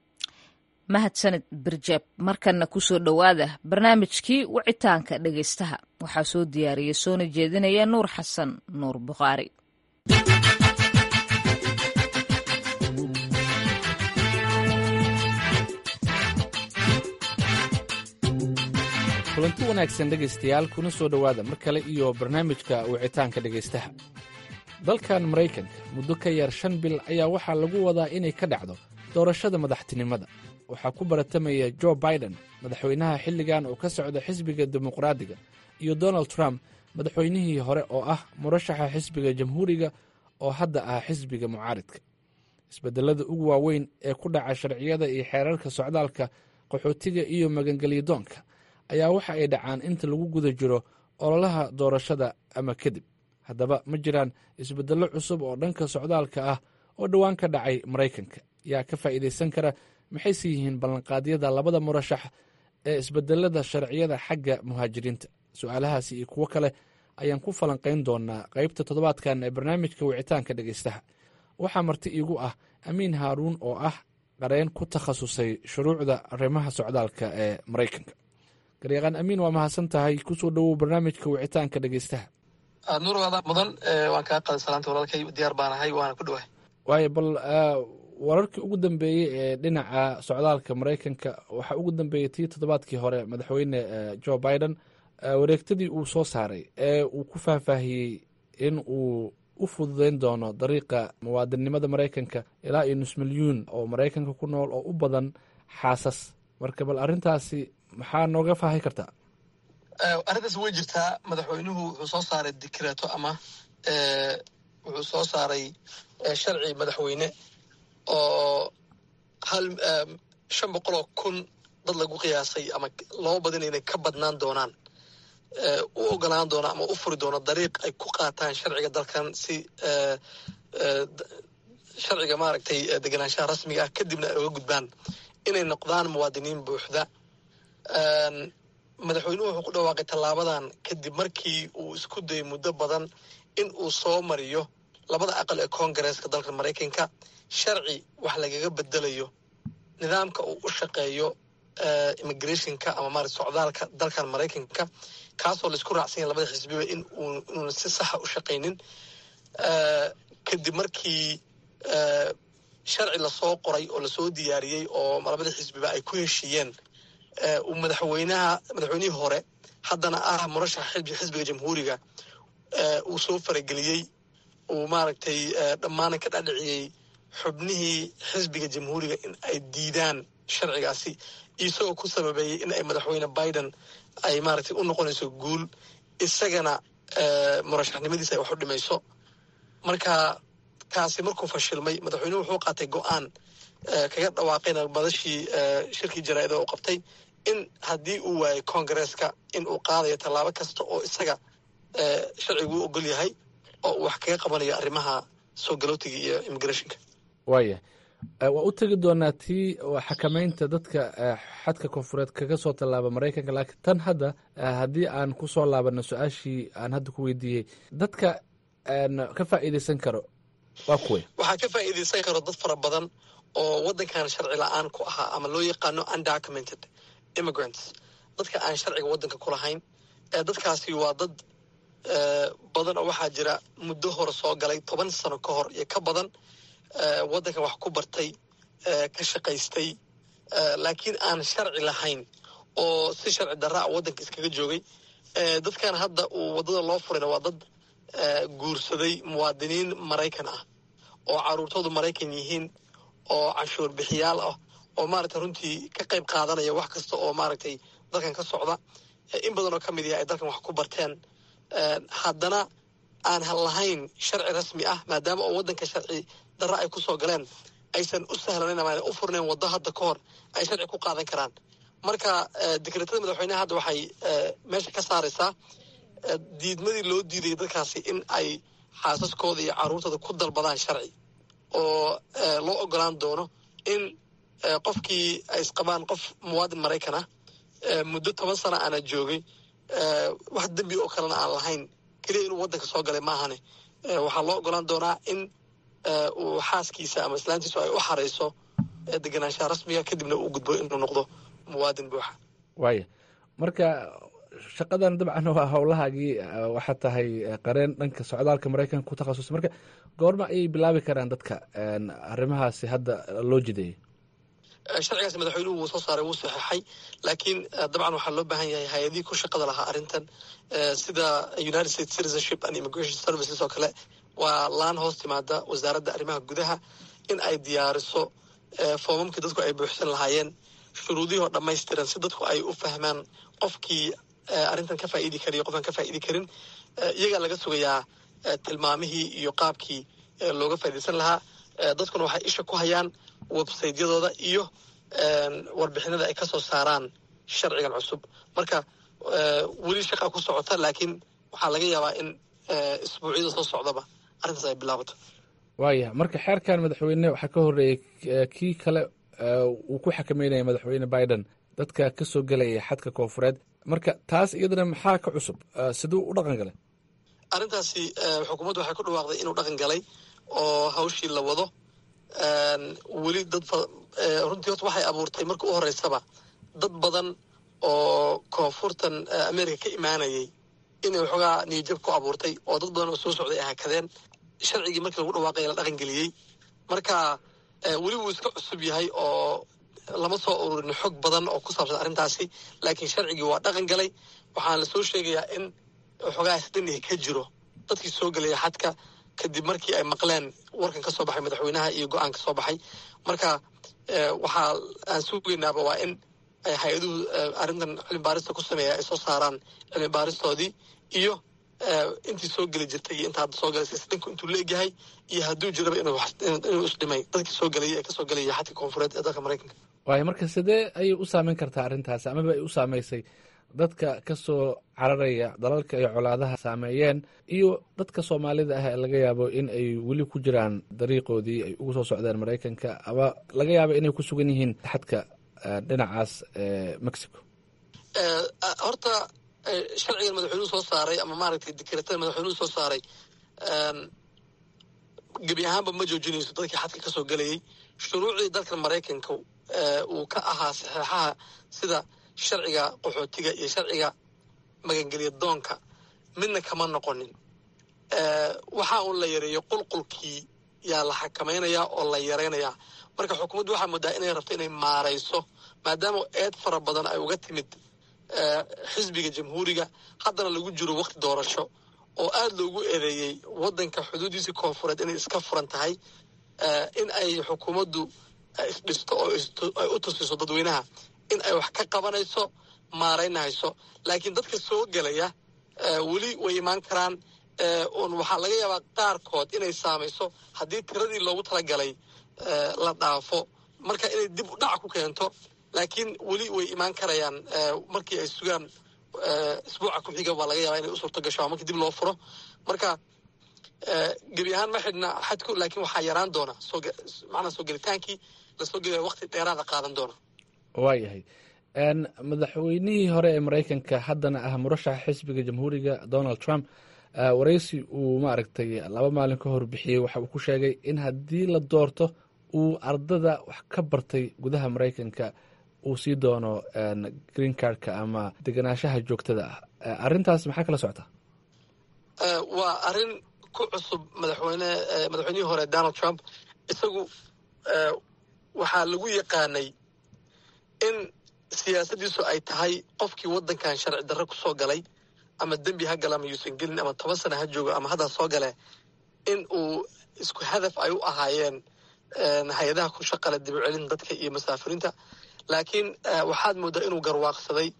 mahadsanid birjeeb markanna ku soo dhowaada barnaamijkii wicitaanka dhegaystaha waxaa soo diyaariyey soona jeedinaya nuur xasan nuur bukhaari kulanti wanaagsan dhegaystayaal kuna soo dhowaada mar kale iyo barnaamijka wicitaanka dhegaystaha dalkan maraykanka muddo ka yar shan bil ayaa waxaa lagu wadaa inay ka dhacdo doorashada madaxtinimada waxaa ku baratamaya jo biden madaxweynaha xilligan oo ka socda xisbiga dimuqraadiga iyo donald trump madaxweynihii hore oo ah murashaxa xisbiga jamhuuriga oo hadda ah xisbiga mucaaridka isbedelada ugu waaweyn ee ku dhaca sharciyada iyo xeerarka socdaalka qaxootiga iyo magangelyadoonka ayaa waxa ay dhacaan inta lagu guda jiro ololaha doorashada ama kadib haddaba ma jiraan isbedello cusub oo dhanka socdaalka ah oo dhowaan ka dhacay maraykanka yaa ka faa'iidaysan kara maxayse yihiin ballanqaadyada labada murashax ee isbedelada sharciyada xagga muhaajiriinta su-aalahaasi iyo kuwo kale ayaan ku falanqayn doonaa qaybta toddobaadkan ee barnaamijka wicitaanka dhegaystaha waxaa marti iigu ah amiin haaruun oo ah qareen ku takhasusay shuruucda arrimaha socdaalka ee maraykanka garyaqaan amiin waa mahadsan tahay kusoo dhowow barnaamijka wicitaanka dhegeystaha nuur waada mudan waan kaa qaday salaanta walaalkay diyaar baan ahay waana ku dhawahay waayo bal wararkii ugu dambeeyey ee dhinaca socdaalka maraykanka waxaa ugu dambeeyey tii toddobaadkii hore madaxweyne joe biden wareegtadii uu soo saaray ee uu ku faahfaahiyey in uu u fududeyn doono dariiqa muwaadinnimada maraykanka ilaa iyo nus milyuun oo maraykanka ku nool oo u badan xaasas marka bal arrintaasi maxaa nooga faahi kartaa arrintaas way jirtaa madaxweynuhu wuxuu soo saaray dikreeto ama wuxuu soo saaray sharci madaxweyne oo hal shan boqoloo kun dad lagu qiyaasay ama loo badina inay ka badnaan doonaan u ogolaan doona ama u furi doono dariiq ay ku qaataan sharciga dalkan si sharciga maaragtay degenaanshaha rasmiga ah kadibna ay uga gudbaan inay noqdaan muwaadiniin buuxda madaxweynuhu wuxuu ku dhawaaqay tallaabadan kadib markii uu isku dayay muddo badan in uu soo mariyo labada aqal ee koongareeska dalka maraykanka sharci wax lagaga bedelayo nidaamka uu u shaqeeyo immigrationka ama maarata socdaalka dalkan maraykanka kaasoo laisku raacsan yahay labada xisbiba in inuuna si saxa u shaqaynin kadib markii sharci lasoo qoray oo lasoo diyaariyey oo labada xisbiba ay ku heshiiyeen uu madaxweynaha madaxweynihii hore haddana ah murashaxa xisbiga jamhuuriga uu soo farageliyey uu maaragtay dhammaana ka dhadhiciyey xubnihii xisbiga jamhuuriga in ay diidaan sharcigaasi isagoo ku sababeeyey in ay madaxweyne biden ay maaragtay u noqonayso guul isagana murashaxnimadiisa ay wax u dhimayso marka kaasi markuu fashilmay madaxweynuhu wuxuu qaatay go-aan kaga dhawaaqayna madashii shirkii jaraa'ida u qabtay in haddii uu waayay koongareeska in uu qaadayo tallaabo kasta oo isaga sharcigu u ogol yahay oo uu wax kaga qabanayo arrimaha soo galootiga iyo immigrationka waaya waa u tegi doonaa tii xakamaynta dadka xadka koonfureed kaga soo tallaaba maraykanka laakiin tan hadda haddii aan ku soo laabano su-aashii aan hadda ku weydiiyey dadka ka faa'iideysan karo waa kuwe waxaa ka faa'iideysan karo dad fara badan oo waddankan sharci la-aan ku ahaa ama loo yaqaano undocumented immigrants dadka aan sharciga waddanka ku lahayn dadkaasi waa dad badan oo waxaa jira muddo hore soo galay toban sano ka hor iyo ka badan waddankan wax ku bartay ka shaqaystay laakiin aan sharci lahayn oo si sharci darra a waddanka iskaga joogay dadkan hadda uu waddada loo furayna waa dad guursaday muwaadiniin maraykan ah oo caruurtoodu maraykan yihiin oo canshuur bixiyaal ah oo maaragtay runtii ka qayb qaadanaya wax kasta oo maaragtay dalkan ka socda in badan oo ka mid yaha ay dalkan wax ku barteen haddana aan lahayn sharci rasmi ah maadaama oo waddanka sharci darra ay ku soo galeen aysan u sahlanayn ama u furnayn waddo hadda ka hor ay sharci ku qaadan karaan marka dekreetada madaxweyneha hadda waxay meesha ka saaraysaa diidmadii loo diidayay dadkaasi in ay xaasaskooda iyo carruurtooda ku dalbadaan sharci oo loo ogolaan doono in qofkii ay isqabaan qof muwaadin maraykan ah muddo toban sana aana joogay wax dembi oo kalena aan lahayn keliya inuu waddanka soo galay maahane waxaa loo ogolaan doonaa in uu xaaskiisa ama islaantiisu ay u xarayso degenaanshaha rasmiga kadibna uu gudbo inuu noqdo muwaadin buuxa waaya marka shaqadan dabcan waa howlahaagii waxaa tahay qareen dhanka socdaalka maraykanka ku takhasusay marka goorma ayay bilaabi karaan dadka arrimahaasi hadda loo jideeyey sharcigaas madaxweynuhu wuu soo saaray wuu saxeixay laakiin dabcan waxaa loo baahan yahay hay-adihii ku shaqada lahaa arrintan sida united states citizenship and immigration services oo kale waa laan hoos timaada wasaaradda arrimaha gudaha in ay diyaariso foomamkii dadku ay buuxsan lahaayeen shuruudihii oo dhammaystiran si dadku ay u fahmaan qofkii arrintan ka faa'iidi kariyo qofaan ka faa'idi karin iyagaa laga sugayaa tilmaamihii iyo qaabkii looga faa'iidaysan lahaa dadkuna waxay isha ku hayaan websaytyadooda iyo warbixinada ay ka soo saaraan sharcigan cusub marka weli shaqaa ku socota laakiin waxaa laga yaabaa in isbuucyada soo socdaba arrintaas ay bilaabato waaya marka xeerkan madaxweyne waxaa ka horreeyey kii kale uu ku xakameynaya madaxweyne biden dadka ka soo gelaya xadka koonfureed marka taas iyadana maxaa ka cusub siduu u dhaqan galay arrintaasi xukuumaddu waxay ku dhawaaqday inuu dhaqan galay oo hawshii la wado weli dad runtii horta waxay abuurtay marka u horeysaba dad badan oo koonfurtan america ka imaanayay inay waxoogaa niyajab ku abuurtay oo dad badan oo soo socday ay hakadeen sharcigii markii lagu dhawaaqay la dhaqan geliyey marka weli wuu iska cusub yahay oo lama soo ururin xog badan oo ku saabsan arrintaasi laakiin sharcigii waa dhaqan galay waxaana lasoo sheegayaa in waxoogaa isdanihi ka jiro dadkii soo gelaya xadka kadib markii ay maqleen warkan ka soo baxay madaxweynaha iyo go-aan ka soo baxay marka waxaa aan sugaynaaba waa in hay-aduhu arrintan cilmi baarista ku sameeya ay soo saaraan cilmi baaristoodii iyo intii soo geli jirtay iyo inta hadda soo galaysa isdhinku intuu leegyahay iyo hadduu jiraba inuu isdhimay dadkii soo gelaya ee kasoo gelaya xadka koonfureed ee dalka maraykanka waayo marka sidee ayay u saameyn kartaa arrintaasi amaba ay u saameysay dadka ka soo cararaya dalalka ay colaadaha saameeyeen iyo dadka soomaalida ah ee laga yaabo in ay weli ku jiraan dariiqoodii ay ugu soo socdeen maraykanka ama laga yaabo inay ku sugan yihiin xadka dhinacaas mexico horta sharcigan madaxweynuhu soo saaray ama maaragtay dekretada madaxweynuhu soo saaray gebi ahaanba ma joojinayso dadkii xadka kasoo gelayay shuruucdii dalka maraykanka uu ka ahaa saxeexaha sida sharciga qaxootiga iyo sharciga magangelya doonka midna kama noqonin waxa uun la yareeyo qulqulkii yaa la xakamaynayaa oo la yaraynayaa marka xukuumaddu waxaa moodaa inay rabto inay maarayso maadaama eed fara badan ay uga timid xisbiga jamhuuriga haddana lagu jiro wakti doorasho oo aada loogu eedeeyey waddanka xuduudiisii koonfureed inay iska furan tahay in ay xukuumaddu isdhisto oo ay u tusiso dadweynaha in ay wax ka qabanayso maaraynahayso laakiin dadka soo gelaya weli way imaan karaan un waxaa laga yaabaa qaarkood inay saamayso haddii tiradii loogu talagalay la dhaafo marka inay dib u dhac ku keento laakiin weli way imaan karayaan markii ay sugaan isbuuca ku xiga waa laga yaabaa inay u suurto gasho markii dib loo furo marka gebi ahaan ma xidhna xadku laakiin waxaa yaraan doona macnaa soo gelitaankii lasoo gelaya waqti dheeraada qaadan doona waayahay madaxweynihii hore ee maraykanka haddana ah murashaxa xisbiga jamhuuriga donald trump waraysi uu maaragtay laba maalin ka hor bixiyey waxa uu ku sheegay in haddii la doorto uu ardada wax ka bartay gudaha maraykanka uu sii doono green cardka ama deganaanshaha joogtada ah arrintaas maxaa kala socota waa arrin ku cusub madaxweyne madaxweynihii hore donald trump isagu waxaa lagu yaqaanay in siyaasaddiisu ay tahay qofkii waddankan sharci darre ku soo galay ama dembi ha gala ama yuusan gelin ama toban sana ha joogo ama hadda soo gale in uu isku hadaf ay u ahaayeen hay-adaha ku shaqale dib u celin dadka iyo masaafiriinta laakiin waxaad mooddaa inuu garwaaqsaday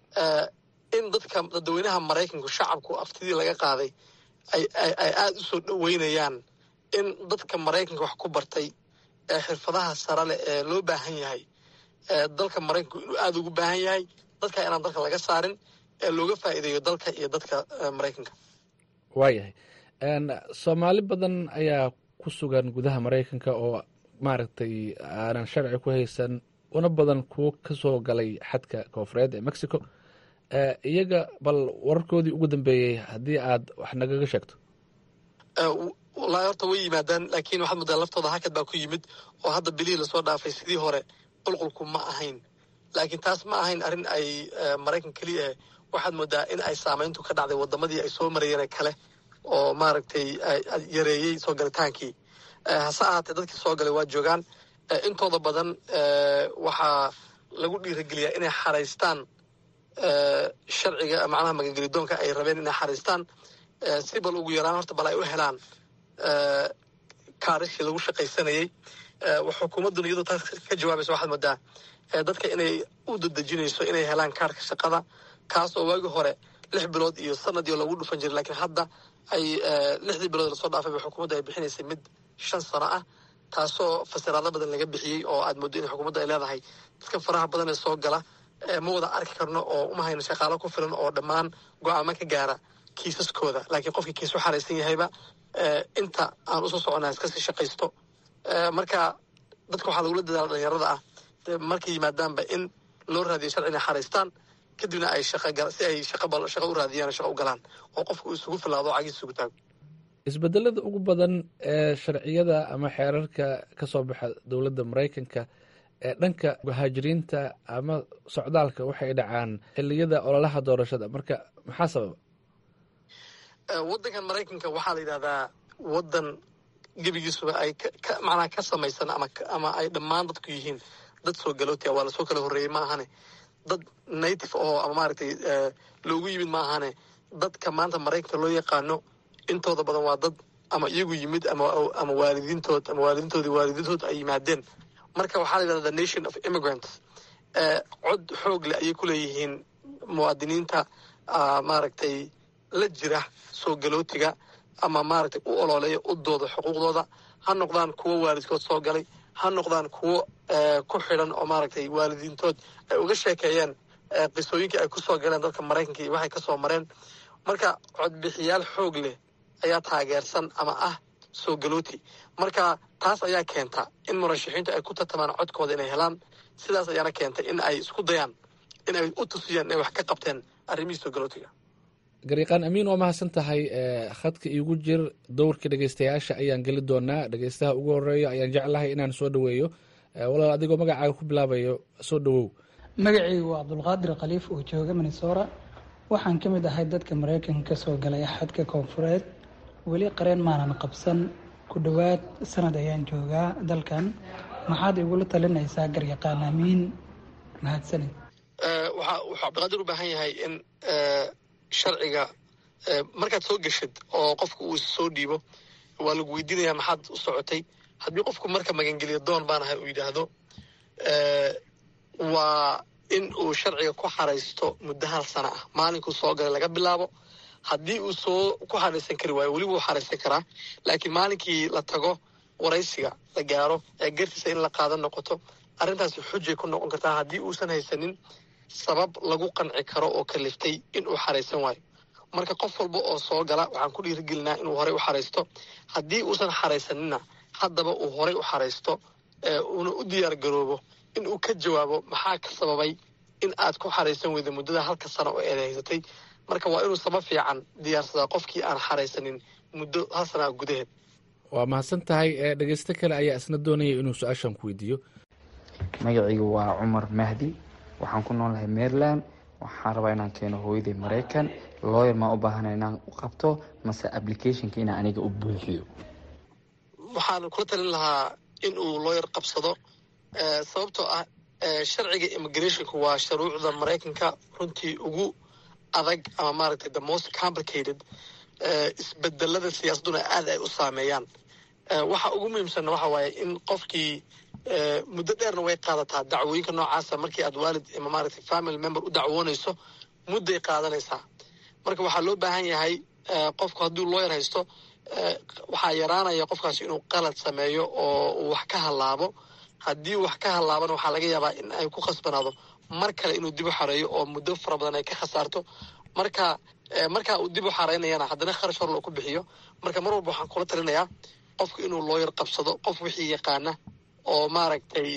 in dadka dadweynaha maraykanku shacabku aftidii laga qaaday ay aada u soo dhoweynayaan in dadka maraykanka wax ku bartay ee xirfadaha sare leh ee loo baahan yahay dalka maraykanku inuu aada ugu baahan yahay dadka inaan dalka laga saarin ee looga faa'iideeyo dalka iyo dadka maraykanka waayahay soomaali badan ayaa ku sugan gudaha maraykanka oo maaragtay aanan sharci ku haysan una badan kuwo ka soo galay xadka koonfureed ee mexico iyaga bal wararkoodii ugu dambeeyey haddii aad wax nagaga sheegto wallaahi horta way yimaadaan laakiin waxaad moodaa laftooda hakad baa ku yimid oo hadda bilihii lasoo dhaafay sidii hore qulqulku ma ahayn laakiin taas ma ahayn arrin ay maraykan keliya waxaad moodaa in ay saamayntu ka dhacday wadamadii ay soo marayeen kale oo maaragtay yareeyey soo galitaankii hase ahaatee dadkii soo galay waa joogaan intooda badan waxaa lagu dhiirageliyaa inay xaraystaan sharciga macnaha magangelidoonka ay rabeen inay xaraystaan si bal ugu yaraan horta bal ay u helaan kaarishii lagu shaqaysanayey xukuumadduna iyadoo taas ka jawaabaysa waxaad moodaa dadka inay u dadejinayso inay helaan kaarka shaqada kaas oo waagii hore lix bilood iyo sanadii lagu dhufan jiray laakiin hadda ay lixdii bilood lasoo dhaafayba xukuumadda ay bixinaysay mid shan sano ah taasoo fasiraado badan laga bixiyey oo aad mooddo in xukuumadda ay leedahay dadka faraha badan ee soo gala ma wada arki karno oo uma hayno shaqaalo ku filan oo dhammaan go-aamo ka gaara kiisaskooda laakiin qofkii kiis u xaraysan yahayba inta aan usoo soconaa iskasii shaqaysto marka dadka waxaa lagula dadaala dhalinyarada ah markay yimaadaanba in loo raadiyo sharci inay xaraystaan kadibna ay shaqa si ay shaqa u raadiyaan shaqa u galaan oo qofka uu isugu filaado cagiis isugu taago isbedelada ugu badan ee sharciyada ama xeerarka ka soo baxa dowladda maraykanka ee dhanka muhaajiriinta ama socdaalka waxay dhacaan xiliyada ololaha doorashada marka maxaa sababa waddankan maraykanka waxaa la yidhahdaa waddan gebigiisuba ay macnaha ka samaysan ama ama ay dhammaan dadku yihiin dad soo galootia waa lasoo kala horreeyey ma ahane dad native oo ama maaragtay loogu yimid ma ahane dadka maanta maraykanka loo yaqaano intooda badan waa dad ama iyagu yimid ama ama waalidiintood ama waalidiintoodii waalidiintood ay yimaadeen marka waxaa la yidhahda the nation of immigrants cod xoog leh ayay ku leeyihiin muwaadiniinta maaragtay la jira soo galootiga ama maaragtay u ololeeya u dooda xuquuqdooda ha noqdaan kuwo waalidkood soo galay ha noqdaan kuwo ku xidhan oo maaragtay waalidiintood ay uga sheekeeyeen qisooyinkii ay ku soo galeen dadka maraykanka iyo waxay ka soo mareen marka codbixiyaal xoog leh ayaa taageersan ama ah soo galooti marka taas ayaa keenta in murashaxiintu ay ku tartamaan codkooda inay helaan sidaas ayaana keentay in ay isku dayaan in ay u tusiyaan inay wax ka qabteen arrimihii soo galootiga gariiqaan amiin waa mahadsan tahay khadka iigu jir dowrka dhegeystayaasha ayaan geli doonaa dhegeystaha ugu horeeya ayaan jeclahay inaan soo dhoweeyo walaal adigoo magacaaga ku bilaabayo soo dhowow magacaygu waa cabdulqaadir khaliif oo jooga minnesora waxaan ka mid ahay dadka maraykanka ka soo galay xadka koonfureed weli qareen maanan qabsan ku dhowaad sanad ayaan joogaa dalkan maxaad igula talinaysaa garyaqaan amiin mahadsanid wuxuu cabdiqaadir u baahan yahay in sharciga markaad soo geshid oo qofku uu soo dhiibo waa lagu weydiinayaa maxaad u socotay haddii qofku marka magangeliyo doon baan ahay uu yidhaahdo waa in uu sharciga ku xaraysto muddo hal sana ah maalinkuu soo galay laga bilaabo haddii uu soo ku xaraysan kari waayo weliba uu xaraysan karaa laakiin maalinkii la tago waraysiga la gaaro ee gartiisa in la qaadan noqoto arrintaasi xujay ku noqon kartaa haddii uusan haysanin sabab lagu qanci karo oo kaliftay in uu xaraysan waayo marka qof walba oo soo gala waxaan ku dhiirigelinaa inuu horey u xaraysto haddii uusan xaraysanina haddaba uu horey u xaraysto uuna u diyaar garoobo in uu ka jawaabo maxaa ka sababay in aad ku xaraysan weyda muddada halka sano oo eed haysatay marka waa inuu sabab fiican diyaarsadaa qofkii aan xaraysanin muddo hal sanaa gudaheed waa mahadsan tahay dhegeysto kale ayaa isna doonaya inuu su-aashan ku weydiiyo magacaygu waa cumar mahdi waxaan ku noolahay maryland waxaan rabaa inaan keeno hooyaday maraykan looyer maa u baahana inaan u qabto mase applicationka inaan aniga u buuxiyo waxaan kula talin lahaa in uu looyer qabsado sababtoo ah sharciga immigrationka waa shuruucda maraykanka runtii ugu adag ama maaragtay the most complicated isbedelada siyaasadduna aad ay u saameeyaan waxa ugu muhiimsanna waxa waaye in qofkii muddo dheerna way qaadataa dacwooyinka noocaasa markii aad waalid ama maaragtay family member u dacwoonayso mudday qaadanaysaa marka waxaa loo baahan yahay qofku hadduu looyar haysto waxaa yaraanaya qofkaasi inuu qalad sameeyo oo uu wax ka hallaabo haddii wax ka hallaabana waxaa laga yaabaa in ay ku khasbanaado mar kale inuu dib u xareeyo oo muddo fara badan ay ka khasaarto marka markaa uu dib u xareynayana haddana kharash hor loo ku bixiyo marka mar walba waxaan kula talinayaa qofku inuu looyar qabsado qof wixii yaqaana oo maaragtay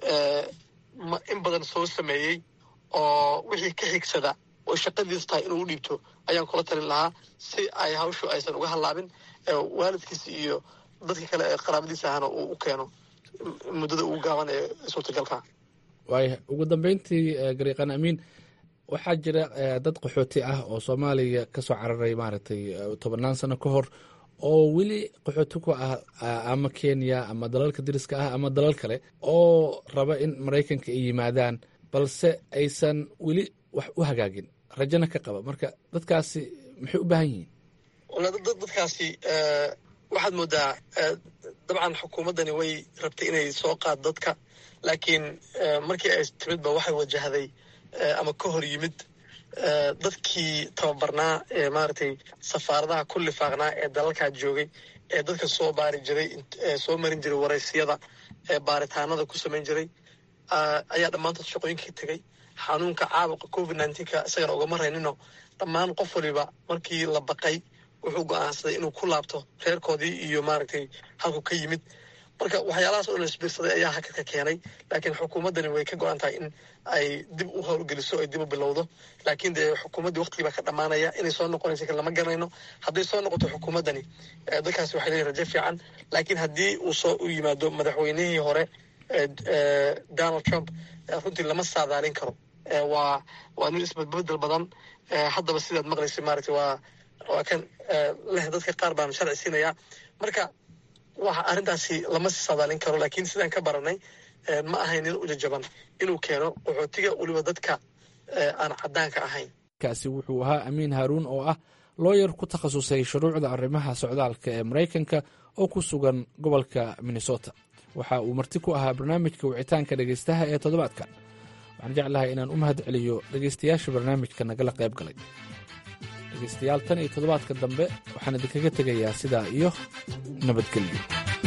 in badan soo sameeyey oo wixii ka xigsada oo shaqadiis tahay inuu u dhiibto ayaan kula talin lahaa si ay hawshu aysan uga hallaabin waalidkiisa iyo dadka kale ee qaraabadiisa ahana uu u keeno muddada ugu gaaban ee suurtagalka waaya ugu dambeyntii gariiqan amiin waxaa jira dad qaxooti ah oo soomaaliya ka soo cararay maaragtay tobannaan sano ka hor oo weli qaxooti ku ah ama kenya ama dalalka dariska ah ama dalal kale oo raba in maraykanka ay yimaadaan balse aysan weli wax u hagaagin rajana ka qaba marka dadkaasi maxay u baahan yihiin dadkaasi waxaad moodaa dabcan xukuumaddani way rabtay inay soo qaad dadka laakiin markii ay timidba waxay wajahday ama ka hor yimid dadkii tababarnaa ee maaragtay safaaradaha ku lifaaqnaa ee dalalkaa joogay ee dadka soo baari jiray soo marin jiray waraysiyada ee baaritaanada ku samayn jiray ayaa dhammaantood shaqooyinkii tegay xanuunka caabuqa covid nneteen-ka isagana ugama raynino dhammaan qof waliba markii la baqay wuxuu go-aansaday inuu ku laabto reerkoodii iyo maaragtay halku ka yimid marka waxyaalahaas oo la isbiirsaday ayaa hakadka keenay laakiin xukuumaddani way ka go-an tahay in ay dib u howlgeliso ay dib u bilowdo laakiin dee xukuumaddii waqtigii baa ka dhammaanaya inay soo noqonaysa kan lama garanayno hadday soo noqoto xukuumaddani dadkaasi waxay leeyihin rajo fiican laakiin haddii uu soo u yimaado madaxweynihii hore donald trump runtii lama saadaalin karo waa waa nin isbedbedel badan haddaba sidaad maqlaysa maaragtay waa waa kan leh dadka qaar baan sharci siinaya marka waxa arrintaasi lama saadaalin karo laakiin sidaan ka baranay ma ahayn nin ujajaban inuu keeno qaxootiga weliba dadka aan caddaanka ahayn kaasi wuxuu ahaa amiin haaruun oo ah looyar ku takhasusay shuruucda arrimaha socdaalka ee maraykanka oo ku sugan gobolka minnesota waxa uu marti ku ahaa barnaamijka wicitaanka dhegaystaha ee toddobaadka waxaan jeclahay inaan u mahad celiyo dhegaystayaasha barnaamijka nagala qayb galay dhegaystayaal tan iyo toddobaadka dambe waxaan idinkaga tegayaa sidaa iyo nabadgelyo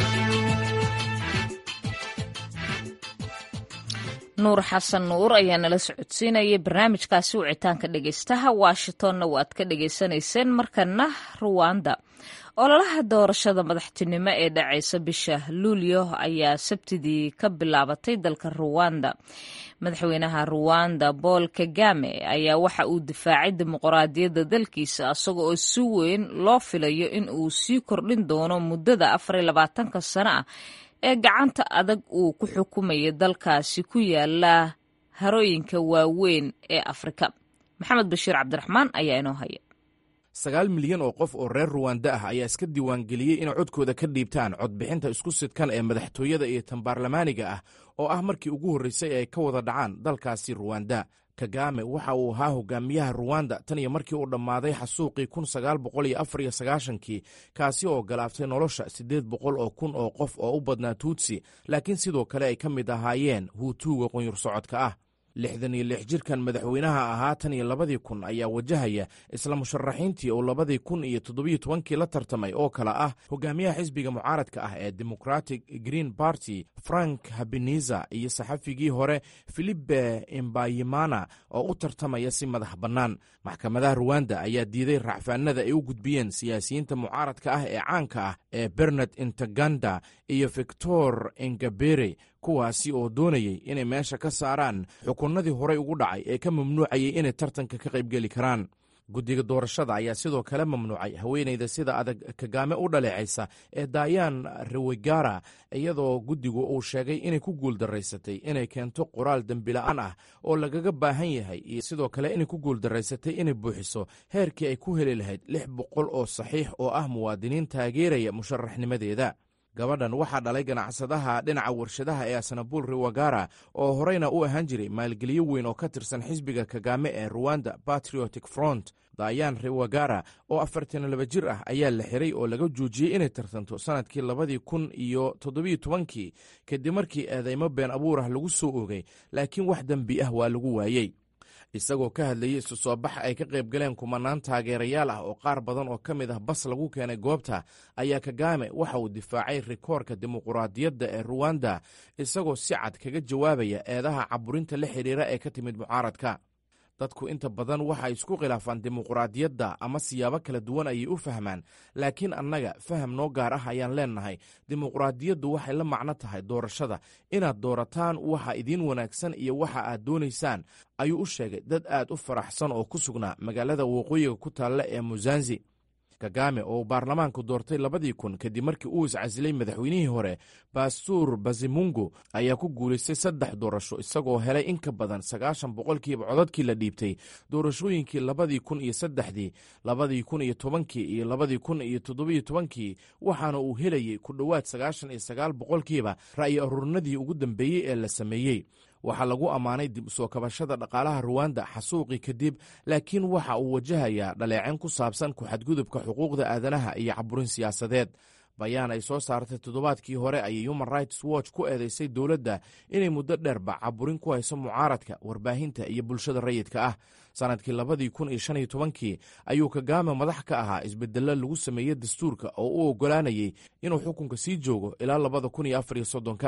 nuur xasan nuur ayaa nala socodsiinayay barnaamijkaasi wicitaanka dhegaystaha washingtonna waad ka dhegaysanayseen markana ruwanda ololaha doorashada madaxtinimo ee dhacaysa bisha luulyo ayaa sabtidii ka bilaabatay dalka ruwanda madaxweynaha ruwanda bool kagame ayaa waxa uu difaacay dimuqraadiyadda dalkiisa isaga oo si weyn loo filayo in uu sii kordhin doono muddada afar iyo labaatanka sano ah ee gacanta adag uu ku xukumaya dalkaasi ku yaala harooyinka waaweyn ee afrika maxamed bashiir cabdiraxmaan ayaa inoo haya sagaal milyan oo qof oo reer ruwanda ah ayaa iska diiwaangeliyey inay codkooda ka dhiibtaan codbixinta isku sidkan ee madaxtooyada iyo tan baarlamaaniga ah oo ah markii ugu horreysay ay ka wada dhacaan dalkaasi ruwanda kagame waxa uu ahaa hogaamiyaha ruwanda tan iyo markii uu dhammaaday xasuuqii kun sagaal boqol iyo afar iyo sagaashankii kaasi oo galaaftay nolosha siddeed boqol oo kun oo qof oo u badnaa tuutsi laakiin sidoo kale ay ka mid ahaayeen huutuuga qunyur socodka ah lixdan iyo lix jirkan madaxweynaha ahaa tan iyo labadii kun ayaa wajahaya isla musharaxiintii uu labadii kun iyo toddobiyo tobankii la tartamay oo kale ah hogaamiyaha xisbiga mucaaradka ah ee democratic green party frank habeniza iyo saxafigii hore filipe imbayimana oo u tartamaya si madax bannaan maxkamadaha ruwanda ayaa diiday racfaanada ay u gudbiyeen siyaasiyiinta mucaaradka ah ee caanka ah ee bernard intaganda iyo victor ingabere kuwaasi oo doonayay inay meesha ka saaraan xukunnadii horey ugu dhacay ee ka mamnuucayay inay tartanka ka qaybgeli karaan guddiga doorashada ayaa sidoo kale mamnuucay haweenayda sida adag kagaame u dhaleecaysa ee dayan rewegara iyadoo guddigu uu sheegay inay ku guuldaraysatay inay keento qoraal dembila'aan ah oo lagaga baahan yahay iyo sidoo kale inay ku guuldaraysatay inay buuxiso heerkii ay ku heli lahayd lix boqol oo saxiix oo ah muwaadiniin taageeraya musharaxnimadeeda gabadhan waxaa dhalay ganacsadaha dhinaca warshadaha ee asnabuul rewagara oo horeyna u ahaan jiray maalgeliyo weyn oo ka tirsan xisbiga kagame ee ruwanda patriotic front dayan rewagara oo afartan laba jir ah ayaa la xiray oo laga joojiyey inay tartanto sanadkii labadii kun iyo toddobiyo tobankii kadib markii eedeymo been abuur ah lagu soo oogay laakiin wax dembi ah waa lagu waayey isagoo ka hadlayey isu soo bax ay ka qayb galeen kumanaan taageerayaal ah oo qaar badan oo ka mid ah bas lagu keenay goobta ayaa kagame waxa uu difaacay rikoorka dimuquraadiyadda ee ruwanda isagoo si cad kaga jawaabaya eedaha caburinta la xidhiira ee ka timid mucaaradka dadku inta badan waxay isku khilaafaan dimuquraadiyadda ama siyaabo kala duwan ayay u fahmaan laakiin annaga faham noo gaar ah ayaan leennahay dimuquraadiyaddu waxay la macno tahay doorashada inaad doorataan waxa idiin wanaagsan iyo waxa aad doonaysaan ayuu u sheegay dad aad u faraxsan oo ku sugnaa magaalada waqooyiga ku taalla ee musanzi kagame oo uu baarlamaanku doortay labadii kun kadib markii uu iscasilay madaxweynihii hore bastuur bazimungo ayaa ku guulaystay saddex doorasho isagoo helay in ka badan sagaashan boqolkiiba codadkii la dhiibtay doorashooyinkii labadii kun iyo saddexdii labadii kun iyo tobankii iyo labadii kun iyo toddobiyo tobankii waxaana uu helayey ku dhowaad sagaashan iyo sagaal boqolkiiba ra'yi aruurinadii ugu dambeeyey ee la sameeyey waxaa lagu ammaanay dib usoo kabashada dhaqaalaha ruwanda xasuuqii kadib laakiin waxa uu wajahayaa dhaleecin ku saabsan ku-xadgudubka xuquuqda aadanaha iyo caburin siyaasadeed bayaan ay soo saartay toddobaadkii hore ayay human rights watch ku eedeysay dowladda inay muddo dheerba caburin ku hayso mucaaradka warbaahinta iyo bulshada rayidka ah sanadkii labadii kun iyo shan iyo tobankii ayuu kagame madax ka ahaa isbedello lagu sameeyey dastuurka oo u oggolaanayay inuu xukunka sii joogo ilaa labada kun iyo afar iyo soddonka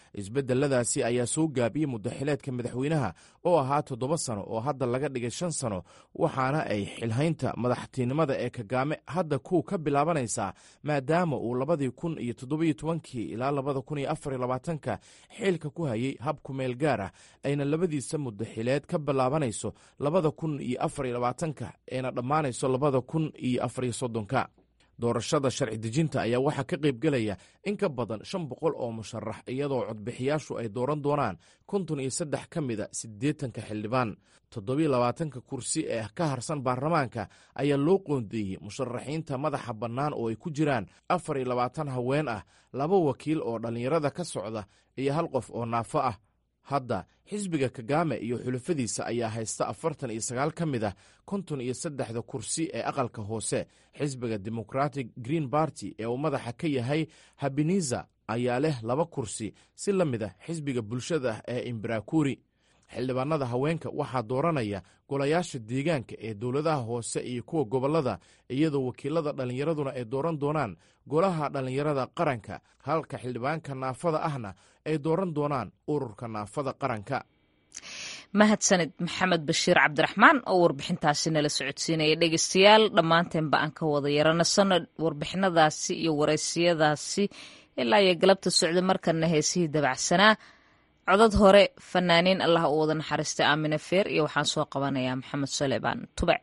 isbeddeladaasi ayaa soo gaabiyey muddaxileedka madaxweynaha oo ahaa toddoba sano oo hadda laga dhigay shan sano waxaana ay xilhaynta madaxtinimada ee kagaame hadda kuw ka bilaabanaysaa maadaama uu labadii kun iyo toddobiyo tobankii ilaa labada kun iyo afar iyo labaatanka xilka ku hayay hab kumeel gaar ah ayna labadiisa muddaxileed ka bilaabanayso labada kun iyo afar iyo labaatanka ayna dhammaanayso labada kun iyo afar iyo soddonka doorashada sharci dejinta ayaa waxaa ka qaybgelaya in ka badan shan boqol oo musharax iyadoo codbixiyaashu ay dooran doonaan konton iyo saddex ka mida siddeetanka xildhibaan toddobiyo labaatanka kursi ee ka harsan baarlamaanka ayaa loo qoondeeyey musharaxiinta madaxa bannaan oo ay ku jiraan afar iyo labaatan haween ah laba wakiil oo dhallinyarada ka socda iyo hal qof oo naafo ah hadda xisbiga kagame iyo xulafadiisa ayaa haysta afartan iyo sagaal ka mid ah konton iyo saddexda kursi ee aqalka hoose xisbiga democratic green barty ee uu madaxa ka yahay habeniza ayaa leh laba kursi si la mid ah xisbiga bulshada ee imbarakuri xildhibaanada haweenka waxaa dooranaya golayaasha deegaanka ee dowladaha hoose iyo kuwa gobollada iyadoo wakiilada dhallinyaraduna ay dooran doonaan golaha dhallinyarada qaranka halka xildhibaanka naafada ahna ay dooran doonaan ururka naafada qaranka mahadsanid maxamed bashiir cabdiraxmaan oo warbixintaasi nala socodsiinaya dhegeystayaal dhammaanteenba aan ka wada yaranasano warbixinadaasi iyo wareysiyadaasi ilaa iyo galabta socda markana heesihii dabacsanaa codad hore fanaaniin allah u wada naxariistay aamine feer iyo waxaan soo qabanayaa maxamed suleymaan tubec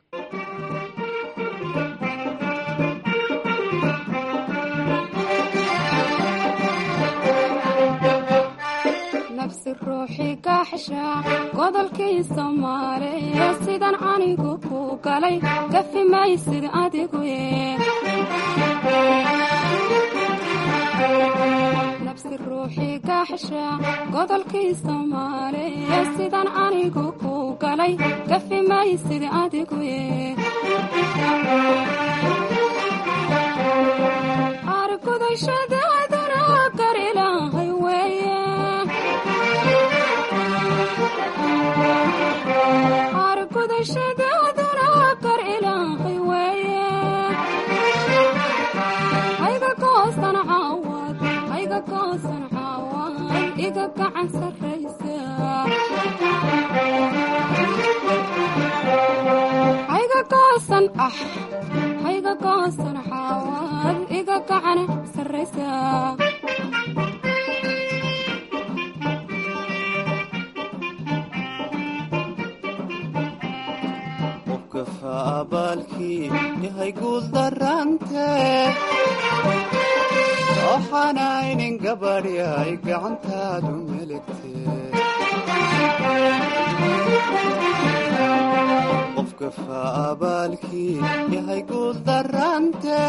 nafsi ruuxii kaaxsha godolkii soomaaliya sidan anigu ku galay gafi maysid adigu nafsi ruuxii kaaxsha godolkii soomaaliya sidan anigu ku galay gafi maysid adigu argudashadaaduna gar ilaahay weeye argudashadaaduna gar ilaahay weeye hayga goosan caawad hayga goosan caawad iga gacan sarraysa hayga goosan ah hayga goosan caawad iga gacan sarraysa abaalkii yahay guul darante waxaanaynin gabadhyay gacantaadu meligte qofka faabaalkii yahay guul darante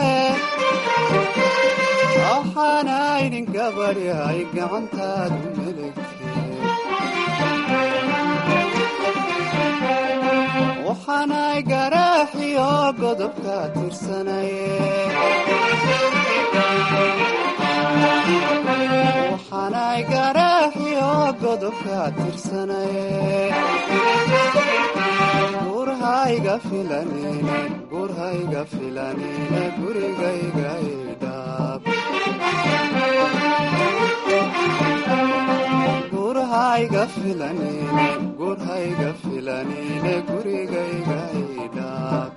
waxaanaynin gabadhyay gacantaadu meligte waxaanay garaaxiyo godobka tirsanaye waxaanay garaaxiyo godobka tirsanaye gurhayga filanine gurhayga filanine gurigayga idhaab gurhayga filanine gurhayga filanine gurigayga idhaab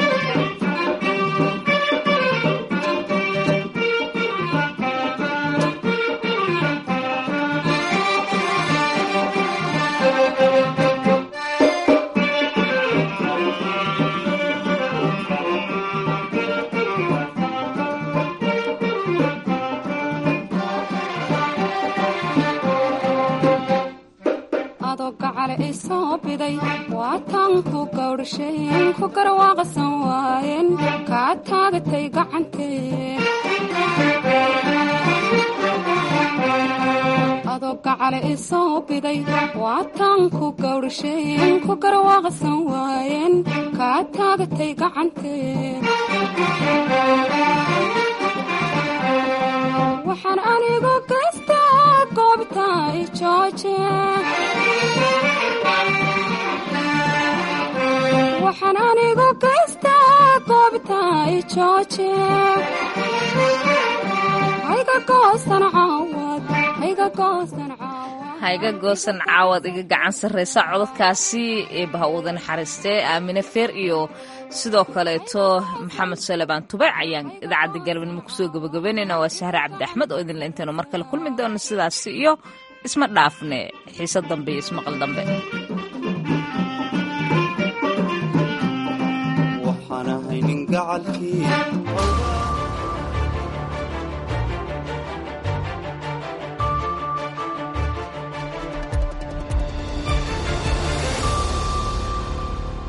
adoo gacale isoo biday waataan ku gawdhasheen ku garwaaqsan waayeen kaa taagatay gacantee adoo gacale isoo biday waataan ku gawdhasheen ku garwaaqsan waayeen kaa taagatay gacantee waxaan anigu gaystaa goobta i jooje waxaan anigu gaystaa goobta i jooje hayga goosan caawad hayga hayga goosan caawa hayga goosan caawad iga gacan sarreysa codadkaasi ee bahawada naxariistee aamine feer iyo sidoo kaleeto maxamed salebaan tubec ayaan idaacadda galabnimo kusoo gabagabeynayna waa sahre cabdi axmed oo idinla intaynu mar kale kulmi doono sidaasi iyo isma dhaafne xiise dambe iyo ismaqal dambe waxaan ahay nin gacalkii